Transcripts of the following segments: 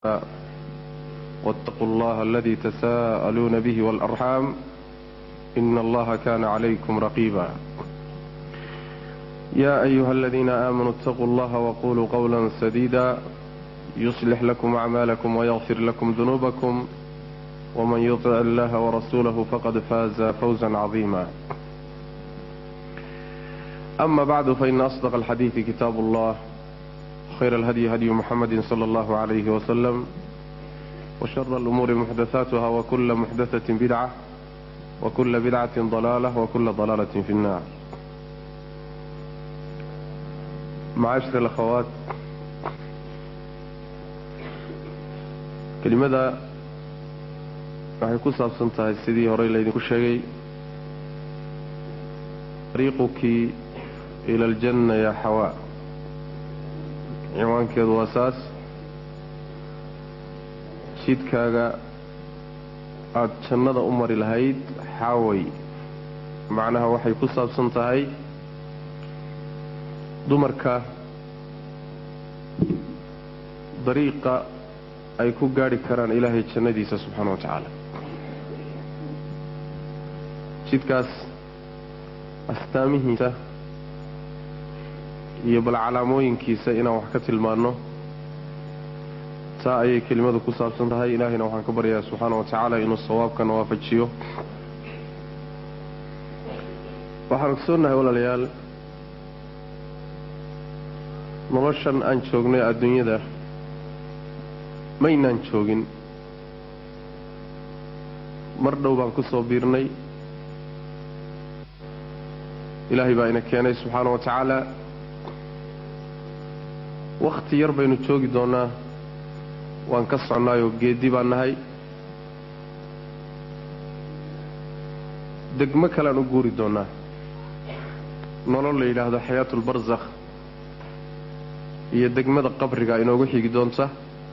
واتقوا الله الذي تساءلون به والأرحام إن الله كان عليكم رقيبا يا أيها الذين آمنوا اتقوا الله وقولوا قولا سديدا يصلح لكم أعمالكم ويغفر لكم ذنوبكم ومن يطع الله ورسوله فقد فاز فوزا عظيما أما بعد فإن أصدق الحديث كتاب الله خير الهدي هدي محمد صلى الله عليه وسلم وشر الأمور محدثاتها وكل محدثة بدعة وكل بدعة ضلالة وكل ضلالة في النار معاشر الأخوات kelimada waxay ku saabsan tahay sidii horey laydinku sheegay ariiquki ila aljanna yaa xawaa ciwaankeedu waa saas jidkaaga aada jannada u mari lahayd xaaway macnaha waxay ku saabsan tahay dumarka dariiqa ay ku gaadhi karaan ilaahay jannadiisa subxaana wa tacaala jidkaas astaamihiisa iyo bal calaamooyinkiisa inaan wax ka tilmaanno taa ayay kelimadu ku saabsan tahay ilaahayna waxaan ka baryayaa subxaana wa tacaala inuu sawaabkana waafajiyo waxaan ogsoonnahay walaalayaal noloshan aan joognay adduunyada maynaan joogin mar dhow baan ku soo biirnay ilaahay baa ina keenay subxaana wa tacaala wakhti yar baynu joogi doonnaa waan ka soconnaayoo geeddi baan nahay degmo kalean u guuri doonnaa nolol la yidhaahdo xayaatulbarsakh iyo degmada qabriga inoogu xigi doonta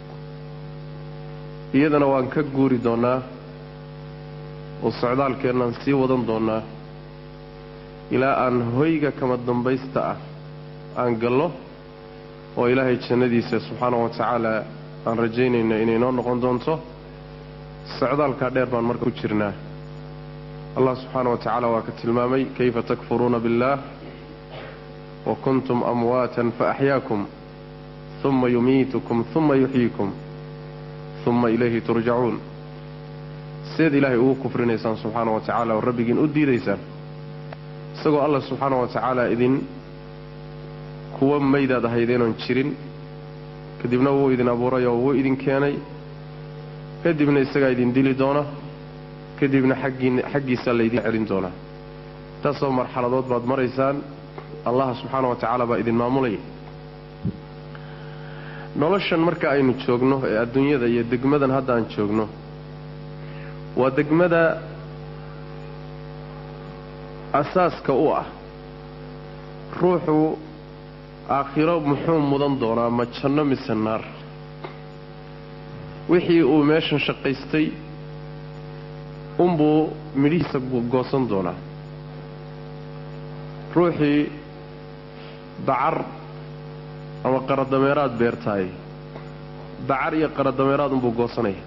iyadana waan ka guuri doonnaa oo socdaalkeennaan sii wadan doonnaa ilaa aan hoyga kama dambaysta ah aan gallo oo ilaahay jannadiisa subxaana wa tacaala aan rajaynayno inay noo noqon doonto socdaalkaa dheer baan marka ku jirnaa allah subxaana wa tacaala waa ka tilmaamay kayfa takfuruuna biاllaah wa kuntum amwaatan faaxyaakum uma yumiitukum uma yuxyiikum uma ilayhi turjacuun seed ilaahay ugu kufrinaysaan subxaana wa tacaala oo rabbigiin u diidaysaan isagoo allah subxaana wa tacaala idin kuwa maydaad ahaydeenoon jirin kadibna wuu idin abuuray oo wuu idin keenay kadibna isagaa idin dili doona kadibna xaggiin xaggiisaa laydin celin doonaa taasoo marxaladood baad maraysaan allaha subxaana wa tacaala baa idin maamulaya noloshan marka aynu joogno ee adduunyada iyo degmadan hadda aan joogno waa degmada asaaska u ah ruuxu aakhiro muxuu mudan doonaa ma janno mise naar wixii uu meeshan shaqaystay unbuu midhihiisa goosan doonaa ruuxii dacar ama qaradameeraad beertaay dacar iyo qaradameeraad unbuu goosanaya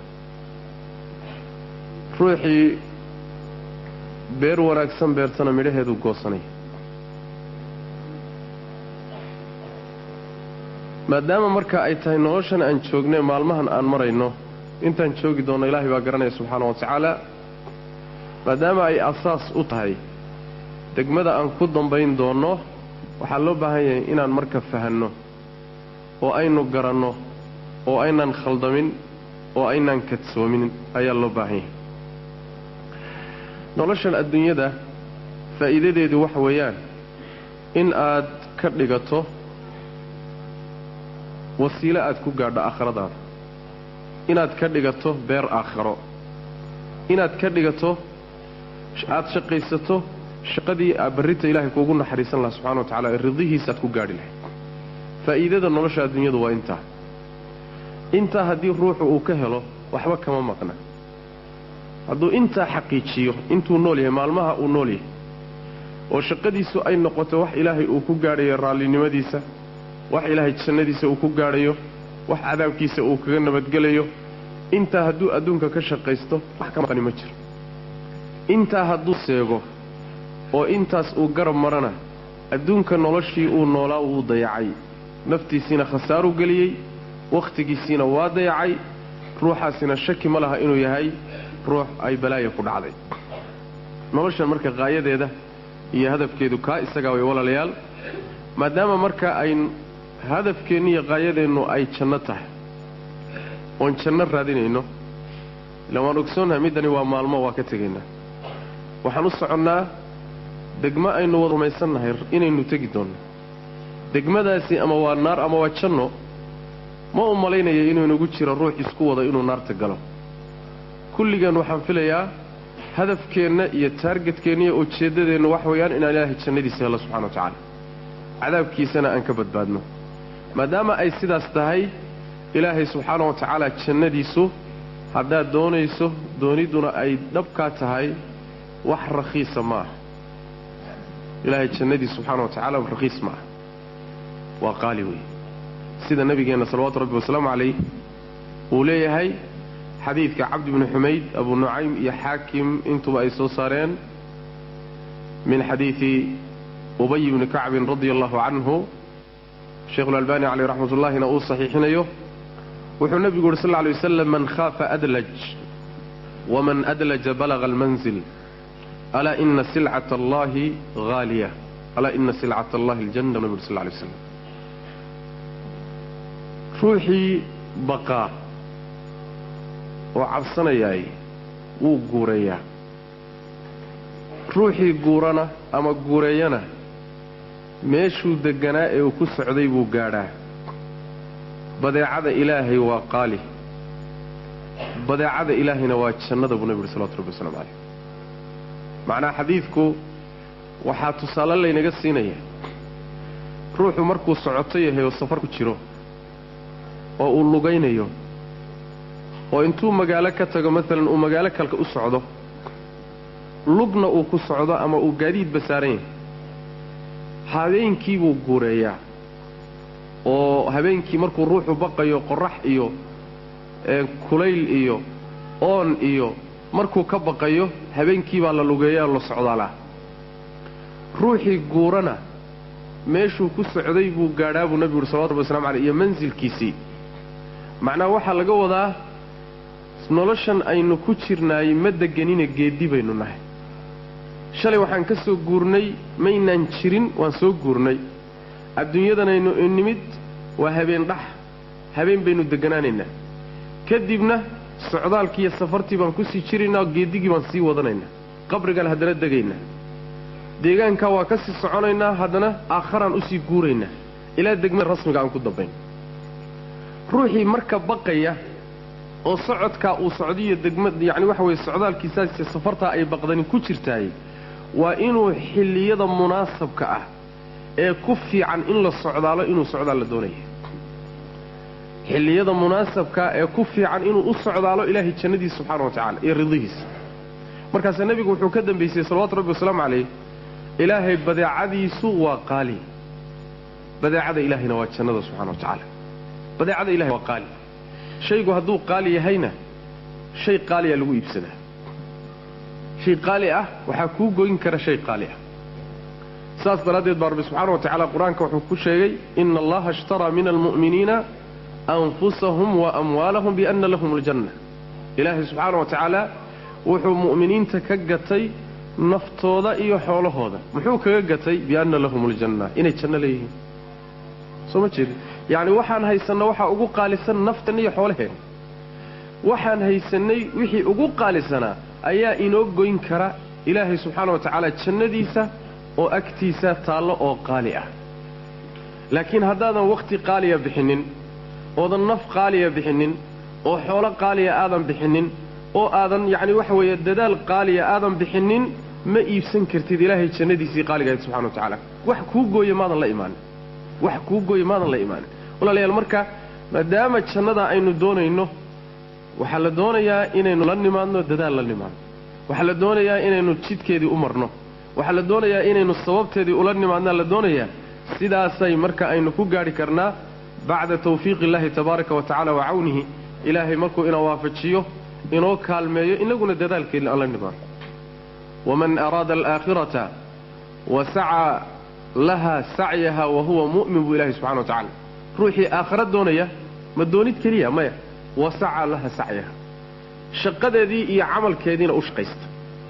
ruuxii beer wanaagsan beertana midhaheeduu goosanaya maadaama marka ay tahay noloshan aan joognay maalmahan aan marayno intaan joogi doonno ilaahay baa garanaya subxaana wa tacaala maadaama ay asaas u tahay degmada aan ku dambayn doonno waxaa loo baahan yahay inaan marka fahanno oo aynu garanno oo aynaan khaldamin oo aynaan kadsoomin ayaa loo baahan yahay noloshan adduunyada faa'iidadeedu waxa weeyaan in aad ka dhigato wasiilo aad ku gaadho aakhiradaada inaad ka dhigato beer aakhiro inaad ka dhigato aada shaqaysato shaqadii barrinta ilaahay kuugu naxariisan laha subxana wa tacala ee ridihiisa aad ku gaadhi lahayd faa'iidada nolosha adduunyadu waa intaa intaa haddii ruuxu uu ka helo waxba kama maqna hadduu intaa xaqiijiyo intuu nool yahay maalmaha uu nool yahay oo shaqadiisu ay noqoto wax ilaahay uu ku gaadhayo raallinimadiisa wax ilaahay jannadiisa uu ku gaadhayo wax cadaabkiisa uu kaga nabadgelayo intaa hadduu adduunka ka shaqaysto wax ka maqani ma jiro intaa hadduu seego oo intaas uu garab marana adduunka noloshii uu noolaa wuu dayacay naftiisiina khasaaruu geliyey wakhtigiisiina waa dayacay ruuxaasina shaki ma laha inuu yahay ruux ay balaaya ku dhacday noloshan marka qaayadeeda iyo hadafkeedu kaa isagaa way walaalayaal maadaama marka ayn hadafkeennu iyo qaayadeennu ay janno tahay oon janno raadinayno ilaan waan ogsoonnahay middani waa maalmo waa ka tegaynaa waxaan u soconnaa degmo aynu wada rumaysannahay inaynu tegi doonno degmadaasi ama waa naar ama waa janno ma u malaynaya inuu inagu jiro ruux isku wada inuu naarta galo kulligeen waxaan filayaa hadafkeenna iyo taargetkeenna iyo ujeeddadeenna wax weeyaan inaan ilaahay jannadiisa hello subxana wa tacaala cadaabkiisana aan ka badbaadno maadaama ay sidaas tahay ilaahay subxaana wa tacaala jannadiisu haddaad doonayso doonidduna ay dhabkaa tahay wax rakhiisa ma aha ilaahay jannadiis subxaana wa tacala rakhiis ma aha waa qaali wey sida nabigeenna salawaatu rabbi wasalaamu calayh uu leeyahay xadiidka cabdi bni xumayd abu nucaym iyo xaakim intuba ay soo saareen min xadiidi ubay bni kacbin radia allahu canhu sheikhulalbani caleyh raxmat ullahina uu saxiixinayo wuxuu nebigu yuhi sal lla alay wasalam man khaafa adlaj waman adlaja balaga almanzil alaa ina silcata allahi haaliya alaa ina silcata allahi aljanna nabi uri sal lla alay waslam ruuxii baqaa oo cabsanayaay wuu guureeyaa ruuxii guurana ama guureeyana meeshuu degganaa ee uu ku socday buu gaadhaa badeecada ilaahay waa qaali badeecada ilaahayna waa jannada buu nebi uhi salawatu rabbi waslamu calayh macnaa xadiidku waxaa tusaale laynaga siinaya ruuxu markuu socoto yahay oo safar ku jiro oo uu lugaynayo oo intuu magaalo ka tago maalan uu magaalo kalka u socdo lugna uu ku socdo ama uu gaadiidba saaran yahay habeenkii buu guureeyaa oo habeenkii markuu ruuxu baqayo qorax iyo kulayl iyo oon iyo markuu ka baqayo habeenkii baa la lugeeyaa la socdaalaa ruuxii guurana meeshuu ku socday buu gaadhaa buu nebigu uhi salawatu rabbi waslamu caleyh iyo mansilkiisii macnaha waxaa laga wadaa noloshan aynu ku jirnaay ma deganina geeddi baynu nahay shalay waxaan ka soo guurnay maynaan jirin waan soo guurnay adduunyadanaynu nimid waa habeen dhax habeen baynu degganaanaynaa kadibna socdaalkii iyo safartii baan kusii jiraynaa oo geeddigii baan sii wadanaynaa qabrigaan haddana degaynaa deegaankaa waa ka sii soconaynaa haddana aakharaan usii guuraynaa ilaa degmada rasmiga aan ku dambayn ruuxii marka baqaya oo socodkaa uu socdiyo degma yacni waxa weeye socdaalkiisaasiyo safartaa ay baqdani ku jirtaay waa inuu xilliyada munaasabka ah ee ku fiican in la socdaalo inuu socdaal la doonaya xilliyada munaasabkaa ee ku fiican inuu u socdaalo ilaahay jannadiisa subxaana wa tacala iyo ridihiisa markaasaa nebigu wuxuu ka dambaysay salawatu rabbi wasalaamu calayh ilaahay badeecadiisu waa qaali badeecada ilaahayna waa jannada subxana wa tacaala badeecada ilahay waa qaali shaygu hadduu qaali yahayna shay qaaliya lagu iibsadaa shay qaali ah waxaa kuu goyn kara shay qaali ah saas daraaddeed baa rabbi subxaana wa tacaala qur-aanka wuxuu ku sheegay ina allaha ishtaraa min almu'miniina anfusahum wa amwaalahum bianna lahum aljanna ilaahay subxaana wa tacaala wuxuu mu'miniinta ka gatay naftooda iyo xoolahooda muxuu kaga gatay bianna lahum aljanna inay janno leeyihiin soo ma jeedi yacni waxaan haysanna waxaa ugu qaalisan naftan iyo xoolaheenna waxaan haysannay wixii ugu qaalisanaa ayaa inoo goyn kara ilaahay subxaana wa tacaala jannadiisa oo agtiisa taallo oo qaali ah laakiin haddaadan wakhti qaaliya bixinnin oodan naf qaaliya bixinnin oo xoolo qaaliya aadan bixinnin oo aadan yacni waxa weeye dadaal qaaliya aadan bixinnin ma iibsan kartid ilaahay jannadiisii qaaligahayd subxana wa tacaala wax kuu gooya maadan la imaanin wax kuu gooya maadan la imaanin walaalayaal marka maadaama jannada aynu doonayno waxaa la doonayaa inaynu la nimaadno dadaal la nimaadno waxaa la doonayaa inaynu jidkeedii u marno waxaa la doonayaa inaynu sababteedii ula nimaadnaa la doonayaa sidaasay marka aynu ku gaadhi karnaa bacda tawfiiqi illaahi tabaaraka wa tacala wa cawnihi ilaahay markuu ina waafajiyo inoo kaalmeeyo inaguna dadaalkeedna aan la nimaano waman araada alaakhirata wa sacaa laha sacyaha wa huwa mu'min buu ilahay subxana wa tacala ruuxii aakhara doonaya ma doonid keliya maya wa sacaa laha sacyaha shaqadeedii iyo camalkeediina u shaqaysta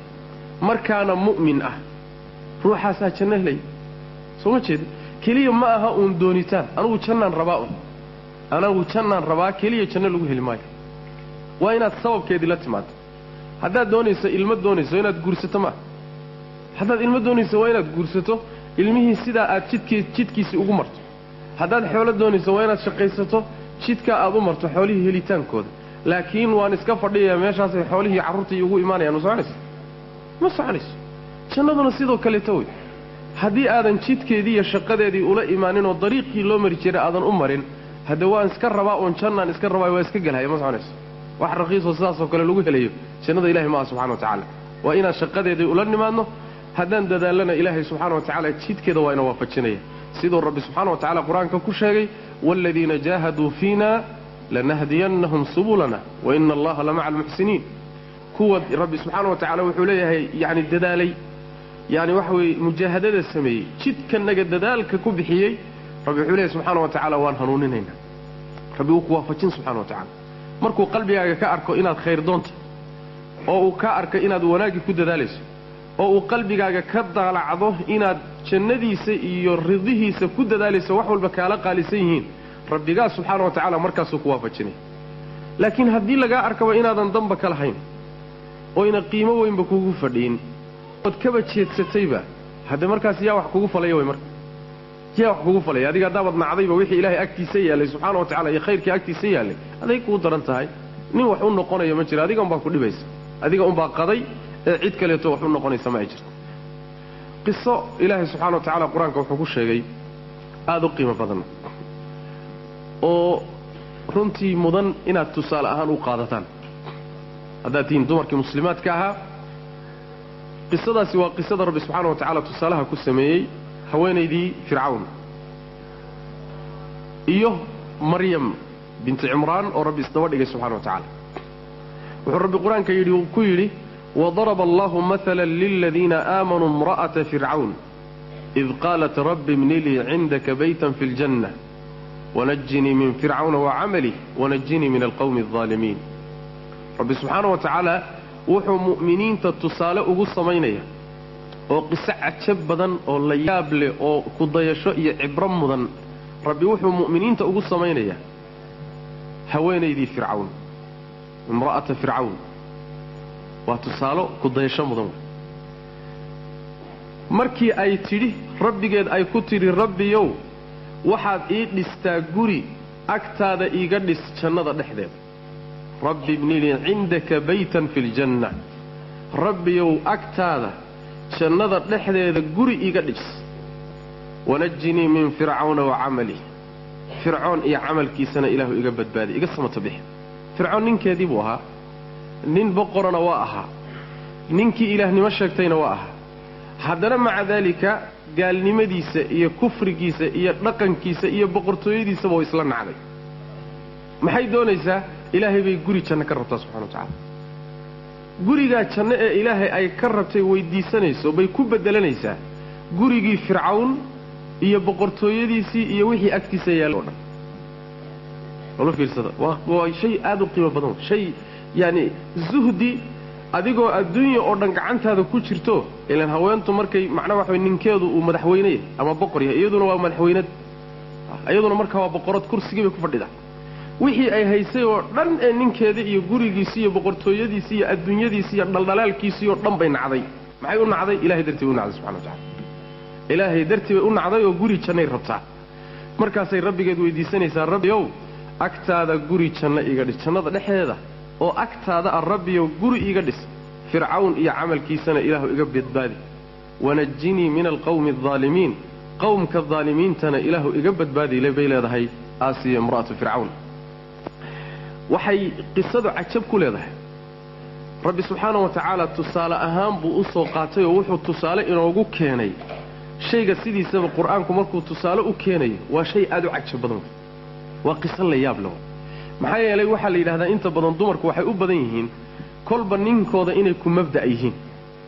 markaana mu'min ah ruuxaasaa janno helaya soo ma jeeda keliya ma aha uun doonitaan anugu jannaan rabaa un anagu jannaan rabaa keliya janno lagu heli maayo waa inaad sababkeedii la timaado haddaad doonayso ilmo doonayso inaad guursato maaha haddaad ilmo doonayso waa inaad guursato ilmihii sidaa aad jidkii jidkiisii ugu marto haddaad xoolo doonayso waa inaad shaqaysato jidkaa aad u marto xoolihii helitaankooda laakiin waan iska fadhiyayaa meeshaasay xoolihii carruurtii ugu imaanayaan ma soconayso ma soconayso jannaduna sidoo kaleeto wey haddii aadan jidkeedii iyo shaqadeedii ula imaanin oo dariiqii loo mari jiray aadan u marin hadde waan iska rabaa uun jannaan iska rabaa waa iska gelhaya ma soconayso wax raqiisoo sidaasoo kale lagu helayo jannada ilahi maaha subxana wa tacaala waa inaan shaqadeedii ula nimaadno haddaan dadaalana ilaahay subxaana wa tacaala jidkeeda waa ina waafajinaya siduu rabbi subxaana wa tacala qur-aanka ku sheegay waaladiina jaahaduu fiina lanahdiyannahum subulana wa ina allaha la maca almuxsiniin kuwa rabbi subxaana wa tacala wuxuu leeyahay yacni dadaalay yani waxa weeye mujaahadada sameeyey jidkanaga dadaalka ku bixiyey rabbi wuxuu leeyahy subxaana wa tacaala waan hanuuninaynaa rabbi wuu ku waafajin subxana wa tacala markuu qalbigaaga ka arko inaad khayr doonta oo uu ka arko inaad wanaaggii ku dadaalayso oo uu qalbigaaga ka daalacdo inaad jannadiisa iyo ridihiisa ku dadaalayso wax walba kaala qaalisan yihiin rabbigaa subxaana wa tacaala markaasuu ku waafajinaya laakiin haddii lagaa arkaba inaadan damba ka lahayn oyna qiimo weynba kugu fadhiin ood kaba jeedsatayba hadde markaas yaa wax kugu falaya way marka yaa wax kugu falaya adiga haddaabad nacdayba wixii ilaahay agtiisa yaallay subxaana wa tacala iyo khayrkii agtiisa yaallay aday kuu daran tahay nin wax u noqonaya ma jiro adiga unbaa ku dhibaysa adiga unbaa qaday ee cid kaleeto wax u noqonaysa ma ay jirto qiso ilaahay subxana wa tacala qur-aanka wuxuu ku sheegay aada u qiimo badan oo runtii mudan inaad tusaale ahaan u qaadataan haddaad tihiin dumarkii muslimaadka ahaa qisadaasi waa qisada rabbi subxaana wa tacaala tusaalaha ku sameeyey haweenaydii fircawn iyo maryam binti cimraan oo rabbi isdaba dhigay subxana wa tacaala wuxuu rabbi qur-aanka yidhi ku yidhi wadaraba allahu maala liladiina aamanuu imra'ata fircawn id qaalat rabbi ibni lii cindaka baytan fi ljanna wanajinii min fircawna wacamalih wanajinii min alqowmi aldaalimiin rabbi subxaana wa tacaala wuxuu mu'miniinta tusaale ugu samaynaya oo qiso cajab badan oo la yaab leh oo kudayasho iyo cibro mudan rabbi wuxuu mu'miniinta ugu samaynayaa haweenaydii fircawn imra'ata fircawn waa tusaalo kudayasho mudan markii ay tidhi rabbigeed ay ku tidhi rabbiyow waxaad ii dhistaa guri agtaada iiga dhis jannada dhexdeeda rabbi ibni lii cindaka baytan fi ljanna rabbiyow agtaada jannada dhexdeeda guri iiga dhis wanajinii min fircawna wa camalih fircoon iyo camalkiisana ilaahu iga badbaadi iga samato bixi fircoon ninkeedii buu ahaa nin boqorana waa ahaa ninkii ilaahnimo sheegtayna waa ahaa haddana maca daalika gaalnimadiisa iyo kufrigiisa iyo dhaqankiisa iyo boqortooyadiisaba oo isla nacday maxay doonaysaa ilaahay bay guri janno ka rabtaa subxana wa tacaala gurigaa janno ee ilaahay ay ka rabtay weydiisanayso bay ku beddelanaysaa gurigii fircawn iyo boqortooyadiisii iyo wixii agtiisa yaalla o dhan loola fiirsada waa waa shay aada u qiimo badan shay yacani zuhdi adigoo adduunya oo dhan gacantaada ku jirto ilaan haweentu markay macnaa waxa way ninkeedu uu madaxweyne yahay ama boqor yahay iyaduna waa madaxweynad iyaduna markaa waa boqorad kursigii bay ku fadhida wixii ay haysay oo dhan ee ninkeeda iyo gurigiisii iyo boqortooyadiisii iyo adduunyadiisii iyo dhaldhalaalkiisii oo dhan bay nacday maxay u nacday ilahay dartii bay u nacday subxana wa tacala ilaahay dartii bay u nacday oo guri jannay rabtaa markaasay rabbigeed weydiisanaysaa rabbiyow agtaada guri janno iga dhis jannada dhexdeeda oo agtaada ah rabbiyow guri iiga dhis fircawn iyo camalkiisana ilaahu iga badbaadi wanajinii min alqowmi aldaalimiin qowmka daalimiintana ilaahu iga badbaadi bay leedahay aasiya imra'atu fircawn waxay qisadu cajab ku leedahay rabbi subxaana wa tacaala tusaale ahaan buu u soo qaatay oo wuxuu tusaale inoogu keenay shayga sidiisaba qur-aanku markuu tusaale u keenayo waa shay aada u cajab badan waa qiso la yaab leh maxaa yeelay waxaa la yidhahdaa inta badan dumarku waxay u badan yihiin kolba ninkooda inay ku mabda' yihiin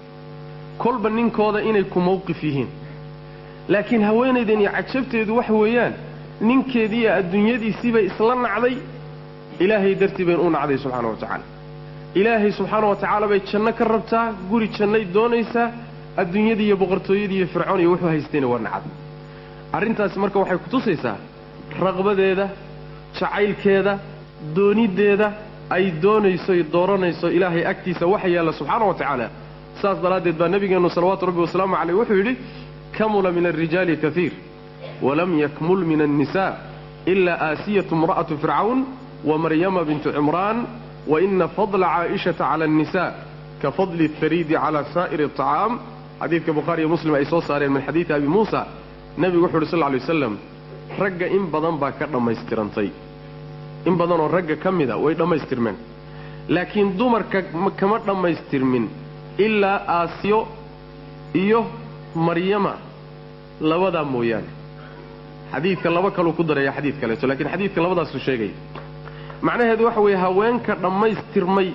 kolba ninkooda inay ku mawqif yihiin laakiin haweenaydan iyo cajabteedu waxa weeyaan ninkeedii iyo adduunyadiisiibay isla nacday ilaahay dartii bayn u nacday subxaana wa tacaala ilaahay subxaana wa tacaala bay janno ka rabtaa guri jannay doonaysaa adduunyadii iyo boqortooyadii iyo fircoon iyo wuxuu haystayna waa nacday arrintaasi marka waxay ku tusaysaa raqbadeeda jacaylkeeda dooniddeeda ay doonayso y dooranayso ilaahay agtiisa waxa yaalla subxaana wa tacaala saas daraaddeed baa nebigeennu salawaatu rabbi wasalaamu caleyh wuxuu yidhi kamula min alrijaali kaiir walam yakmul min annisaa ilaa aasiyatu imra'atu fircawn wa maryama bintu cimraan wa ina fadla caa'ishata cala annisa ka fadli اhariidi cala saa'iri aطacaam xadiidka bukhaari iyo muslim ay soo saareen min xadiidi abi muusa nebigu wuxu uhi sal lla lay waslam ragga in badan baa ka dhammaystirantay in badanoo ragga ka mida way dhammaystirmeen laakiin dumarka kama dhammaystirmin ilaa aasiyo iyo maryama labadaa mooyaane xadiidka laba kaluu ku daraya xadiid kaleeto lakiin xadiidka labadaasuu sheegaya macnaheedu waxa weeye haweenka dhammaystirmay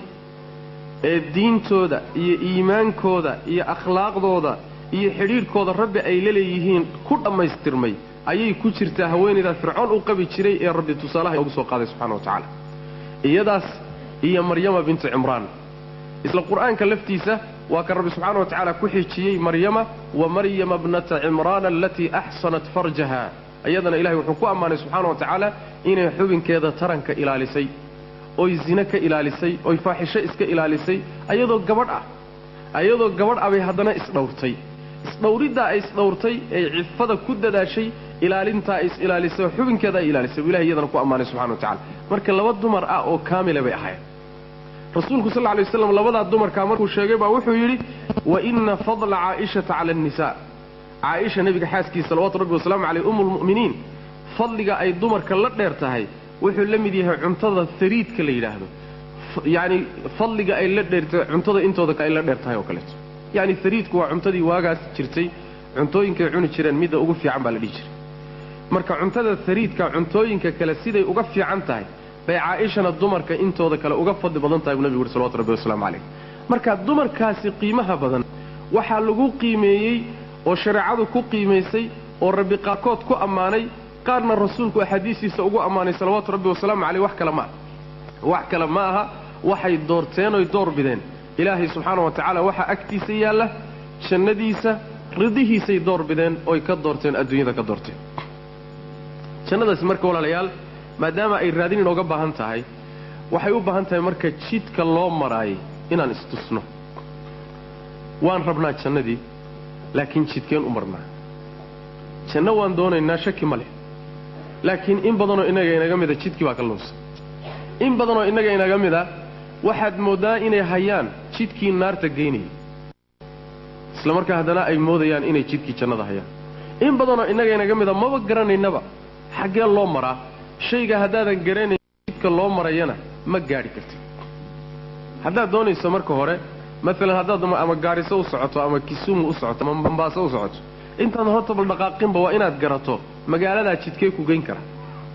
ee diintooda iyo iimaankooda iyo akhlaaqdooda iyo xidhiidhkooda rabbi ay la leeyihiin ku dhammaystirmay ayay ku jirtaa haweenaydaa fircoon u qabi jiray ee rabbi tusaalaha noogu soo qaaday subxana wa tacaala iyadaas iyo maryama bintu cimraan isla qur'aanka laftiisa waa kan rabbi subxaana wa tacaala ku xijiyey maryama wa maryama bnata cimraana alatii axsanat farjaha iyadana ilahay wuxuu ku ammaanay subxaana wa tacaala inay xubinkeeda taranka ilaalisay oy zine ka ilaalisay oy faaxisho iska ilaalisay ayadoo gabadh ah ayadoo gabadh ah bay haddana isdhowrtay isdhowriddaa ay isdhowrtay ee cifada ku dadaashay ilaalintaa ay is-ilaalisay oo xubinkeeda ay ilaalisay buu ilahay iyadana ku ammaanay subxana wa tacala marka laba dumar ah oo kaamila bay ahayd rasuulku sal lla lay waslam labadaa dumarkaa markuu sheegay baa wuxuu yidhi wa ina fadla caa'ishata cala annisaa caaisha nebiga xaaskiisa salawatu rabbi wasalaamu caleyh umu lmu'miniin fadliga ay dumarka la dheer tahay wuxuu la mid yahay cuntada hariidka la yidhaahdo yacni fadliga ay la dheertahay cuntada intooda ay la dheer tahay oo kaleeto yacni hariidku waa cuntadii waagaas jirtay cuntooyinkay cuni jireen midda ugu fiican baa la dhihi jiray marka cuntada hariidka cuntooyinka kale siday uga fiican tahay bay caaishana dumarka intooda kale uga fadli badan tahay buu nebigu uhi salawatu rabbi wasalaamu calayh marka dumarkaasi qiimaha badan waxaa lagu qiimeeyey oo shareecadu ku qiimaysay oo rabbi qaarkood ku ammaanay qaarna rasuulku axaadiistiisa ugu ammaanay salawaatu rabbi wasalaamu caleyh wax kale ma aha wax kale ma aha waxay doorteen oy door bideen ilaahay subxaana wa tacaala waxaa agtiisa yaalla jannadiisa ridihiisay door bideen oy ka doorteen adduunyada ka doorteen jannadaasi marka walaalayaal maadaama ay raadin inooga baahan tahay waxay u baahan tahay marka jidka loo maraayay inaan istusno waan rabnaa jannadii laakiin jidkeen u marnaa janno waan doonaynaa shaki ma leh laakiin in badanoo innaga inaga mida jidkii baa ka luunsan in badanoo innaga inaga mida waxaad mooddaa inay hayaan jidkii naarta geynayay isla markaa haddana ay moodayaan inay jidkii jannada hayaan in badanoo innaga inaga mida maba garanaynaba xaggee loo maraa shayga haddaadan garanayn jidka loo marayana ma gaadhi kartid haddaad doonayso marka hore maalan haddaad ama gaariso u socoto ama kisumu u socoto ama bambaaso u socoto intaan horta bal dhaqaaqinba waa inaad garato magaaladaa jidkee ku geyn kara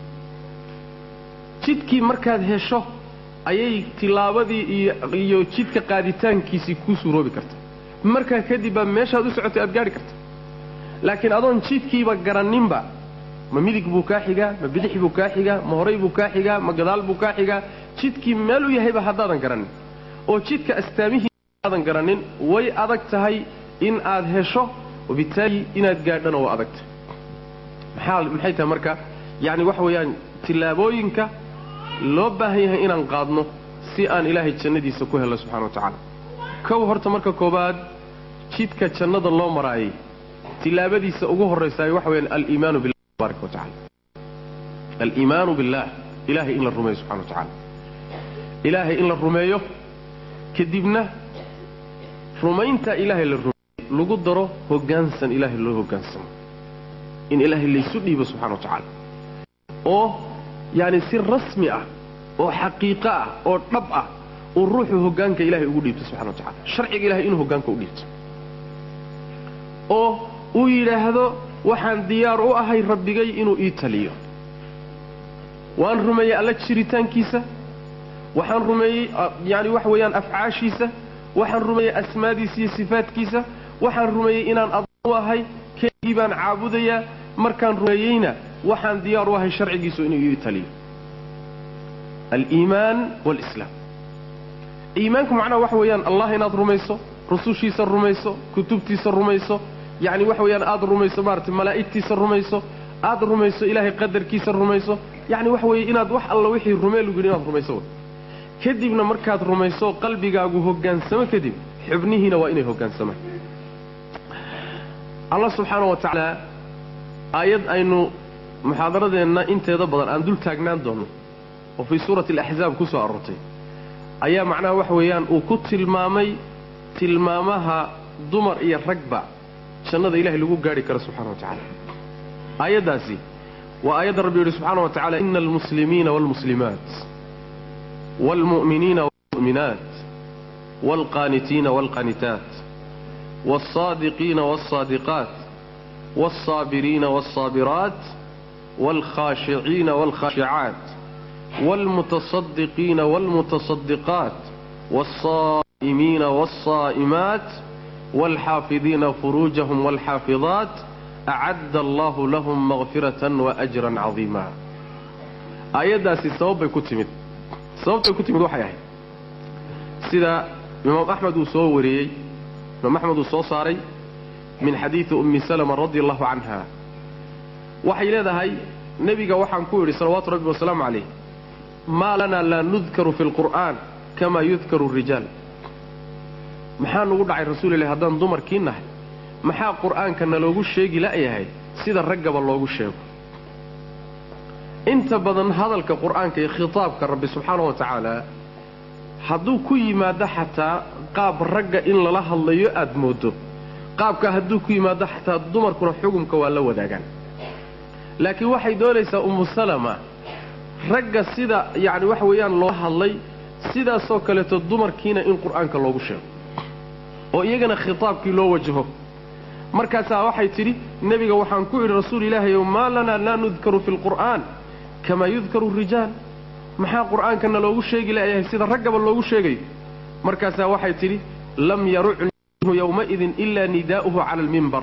jidkii markaad hesho ayay tilaabadii iyo iyo jidka qaaditaankiisii kuu suuroobi karta markaa kadib baa meeshaad u socotay aad gaadhi karta laakiin adoon jidkiiba garanninba ma midig buu kaa xigaa ma bidix buu kaa xigaa ma horay buu kaa xigaa ma gadaal buu kaa xigaa jidkii meel u yahayba haddaadan garannin oo jidka astaamihii aadan garannin way adag tahay in aad hesho wabitaali inaad gaadhana waa adagtahay maxaa maxay tahay marka yacni waxa weeyaan tillaabooyinka loo baahan yahay inaan qaadno si aan ilaahay jannadiisa ku helno subxana wa tacaala kow horta marka koobaad jidka jannada loo maraayay tillaabadiisa ugu horraysaay waxa weyaan aliimaanu billah tabaraka wa tacala aliimaanu billah ilaahay in la rumeeyo subxana wa tacaala ilaahay in la rumeeyo kadibna rumayntaa ilaahay la rumeeyo lagu daro hoggaansan ilaahay loo hoggaansamo in ilaahay laysu dhiibo subxana wa tacaala oo yacni si rasmi ah oo xaqiiqo ah oo dhab ah uu ruuxu hoggaanka ilahay ugu dhiibto subxana wa tacala sharciga ilahay inuu hoggaanka u dhiibto oo uu yidhaahdo waxaan diyaar u ahay rabbigay inuu ii taliyo waan rumeeyey alla jiritaankiisa waxaan rumeeyey yani waxa weeyaan afcaashiisa waxaan rumeeyey asmaadiisa iyo sifaadkiisa waxaan rumeeyey inaan adoon u ahay keligii baan caabudayaa markaan rumeeyeyna waxaan diyaar u ahay sharcigiisu inuu ii taliyo aliimaan walislaam iimaanku macnaha waxa weeyaan allah inaad rumayso rusushiisa rumayso kutubtiisa rumayso yacni waxa weeyaan aada rumayso maaragtay malaa'igtiisa rumayso aada rumayso ilaahay qadarkiisa rumayso yacni waxa weeye inaad wax alla wixii rumee lagu yidhi inaad rumayso way kadibna markaad rumayso qalbigaagu hoggaansamo kadib xubnihiina waa inay hoggaansamaan allah subxaana wa tacaala aayad aynu muxaadaradeenna inteeda badan aan dul taagnaan doonno oo fii suurati alaxzaab ku soo aroortay ayaa macnaha waxa weeyaan uu ku tilmaamay tilmaamaha dumar iyo ragba jannada ilahay lagu gaadhi karo subxana wa tacaala aayaddaasi waa aayadda rabbi yidhi subxaana wa tacala ina almuslimiina waalmuslimaat waalmu'miniina waalmu'minaat waalqaanitiina waalqaanitaat waalsaadiqiina waalsaadiqaat waalsaabiriina waalsaabiraat waalkhaashiciina waalkhaashicaat waalmutaصadiqiina waalmutaصadiqaat waalsaa'imiina waalsaa'imaat waalxaafidiina furuujahum waalxaafidaat acadda allahu lahum makfiratan waajran cadiima aayaddaasi sabab bay ku timid sababtay ku timid waxay ahayd sida imaam axmed uu soo wariyey imaam axmed uu soo saaray min xadiidi ummi salama radi allahu canha waxay leedahay nebiga waxaan ku yidhi salawaatu rabbi wasalaamu calayh maa lanaa laa nudkaru fi lqur'aan kamaa yudkaru rijaal maxaa nugu dhacay rasuulilahi haddaan dumarkii nahay maxaa qur'aanka naloogu sheegi la'yahay sida raggaba loogu sheego inta badan hadalka qur'aanka iyo khitaabka rabbi subxaana wa tacaala hadduu ku yimaado xataa qaab ragga in lala hadlayo aad mooddo qaabka hadduu ku yimaado xataa dumarkuna xugumka waa la wadaagaan laakiin waxay doonaysaa ummu salama ragga sida yacni waxa weeyaan loo hadlay sidaasoo kaleeto dumarkiina in qur'aanka loogu sheego oo iyagana khitaabkii loo wajaho markaasaa waxay tidhi nebiga waxaan ku idhi rasuul ilaahayow maa lanaa laa nudkaru fi lqur'aan kamaa yudkaru rijaal maxaa qur'aankana loogu sheegi la'yahay sida raggaba loogu sheegayo markaasaa waxay tidhi lam yarucnihu yowmaidin ilaa nidaa'uhu cala almimbar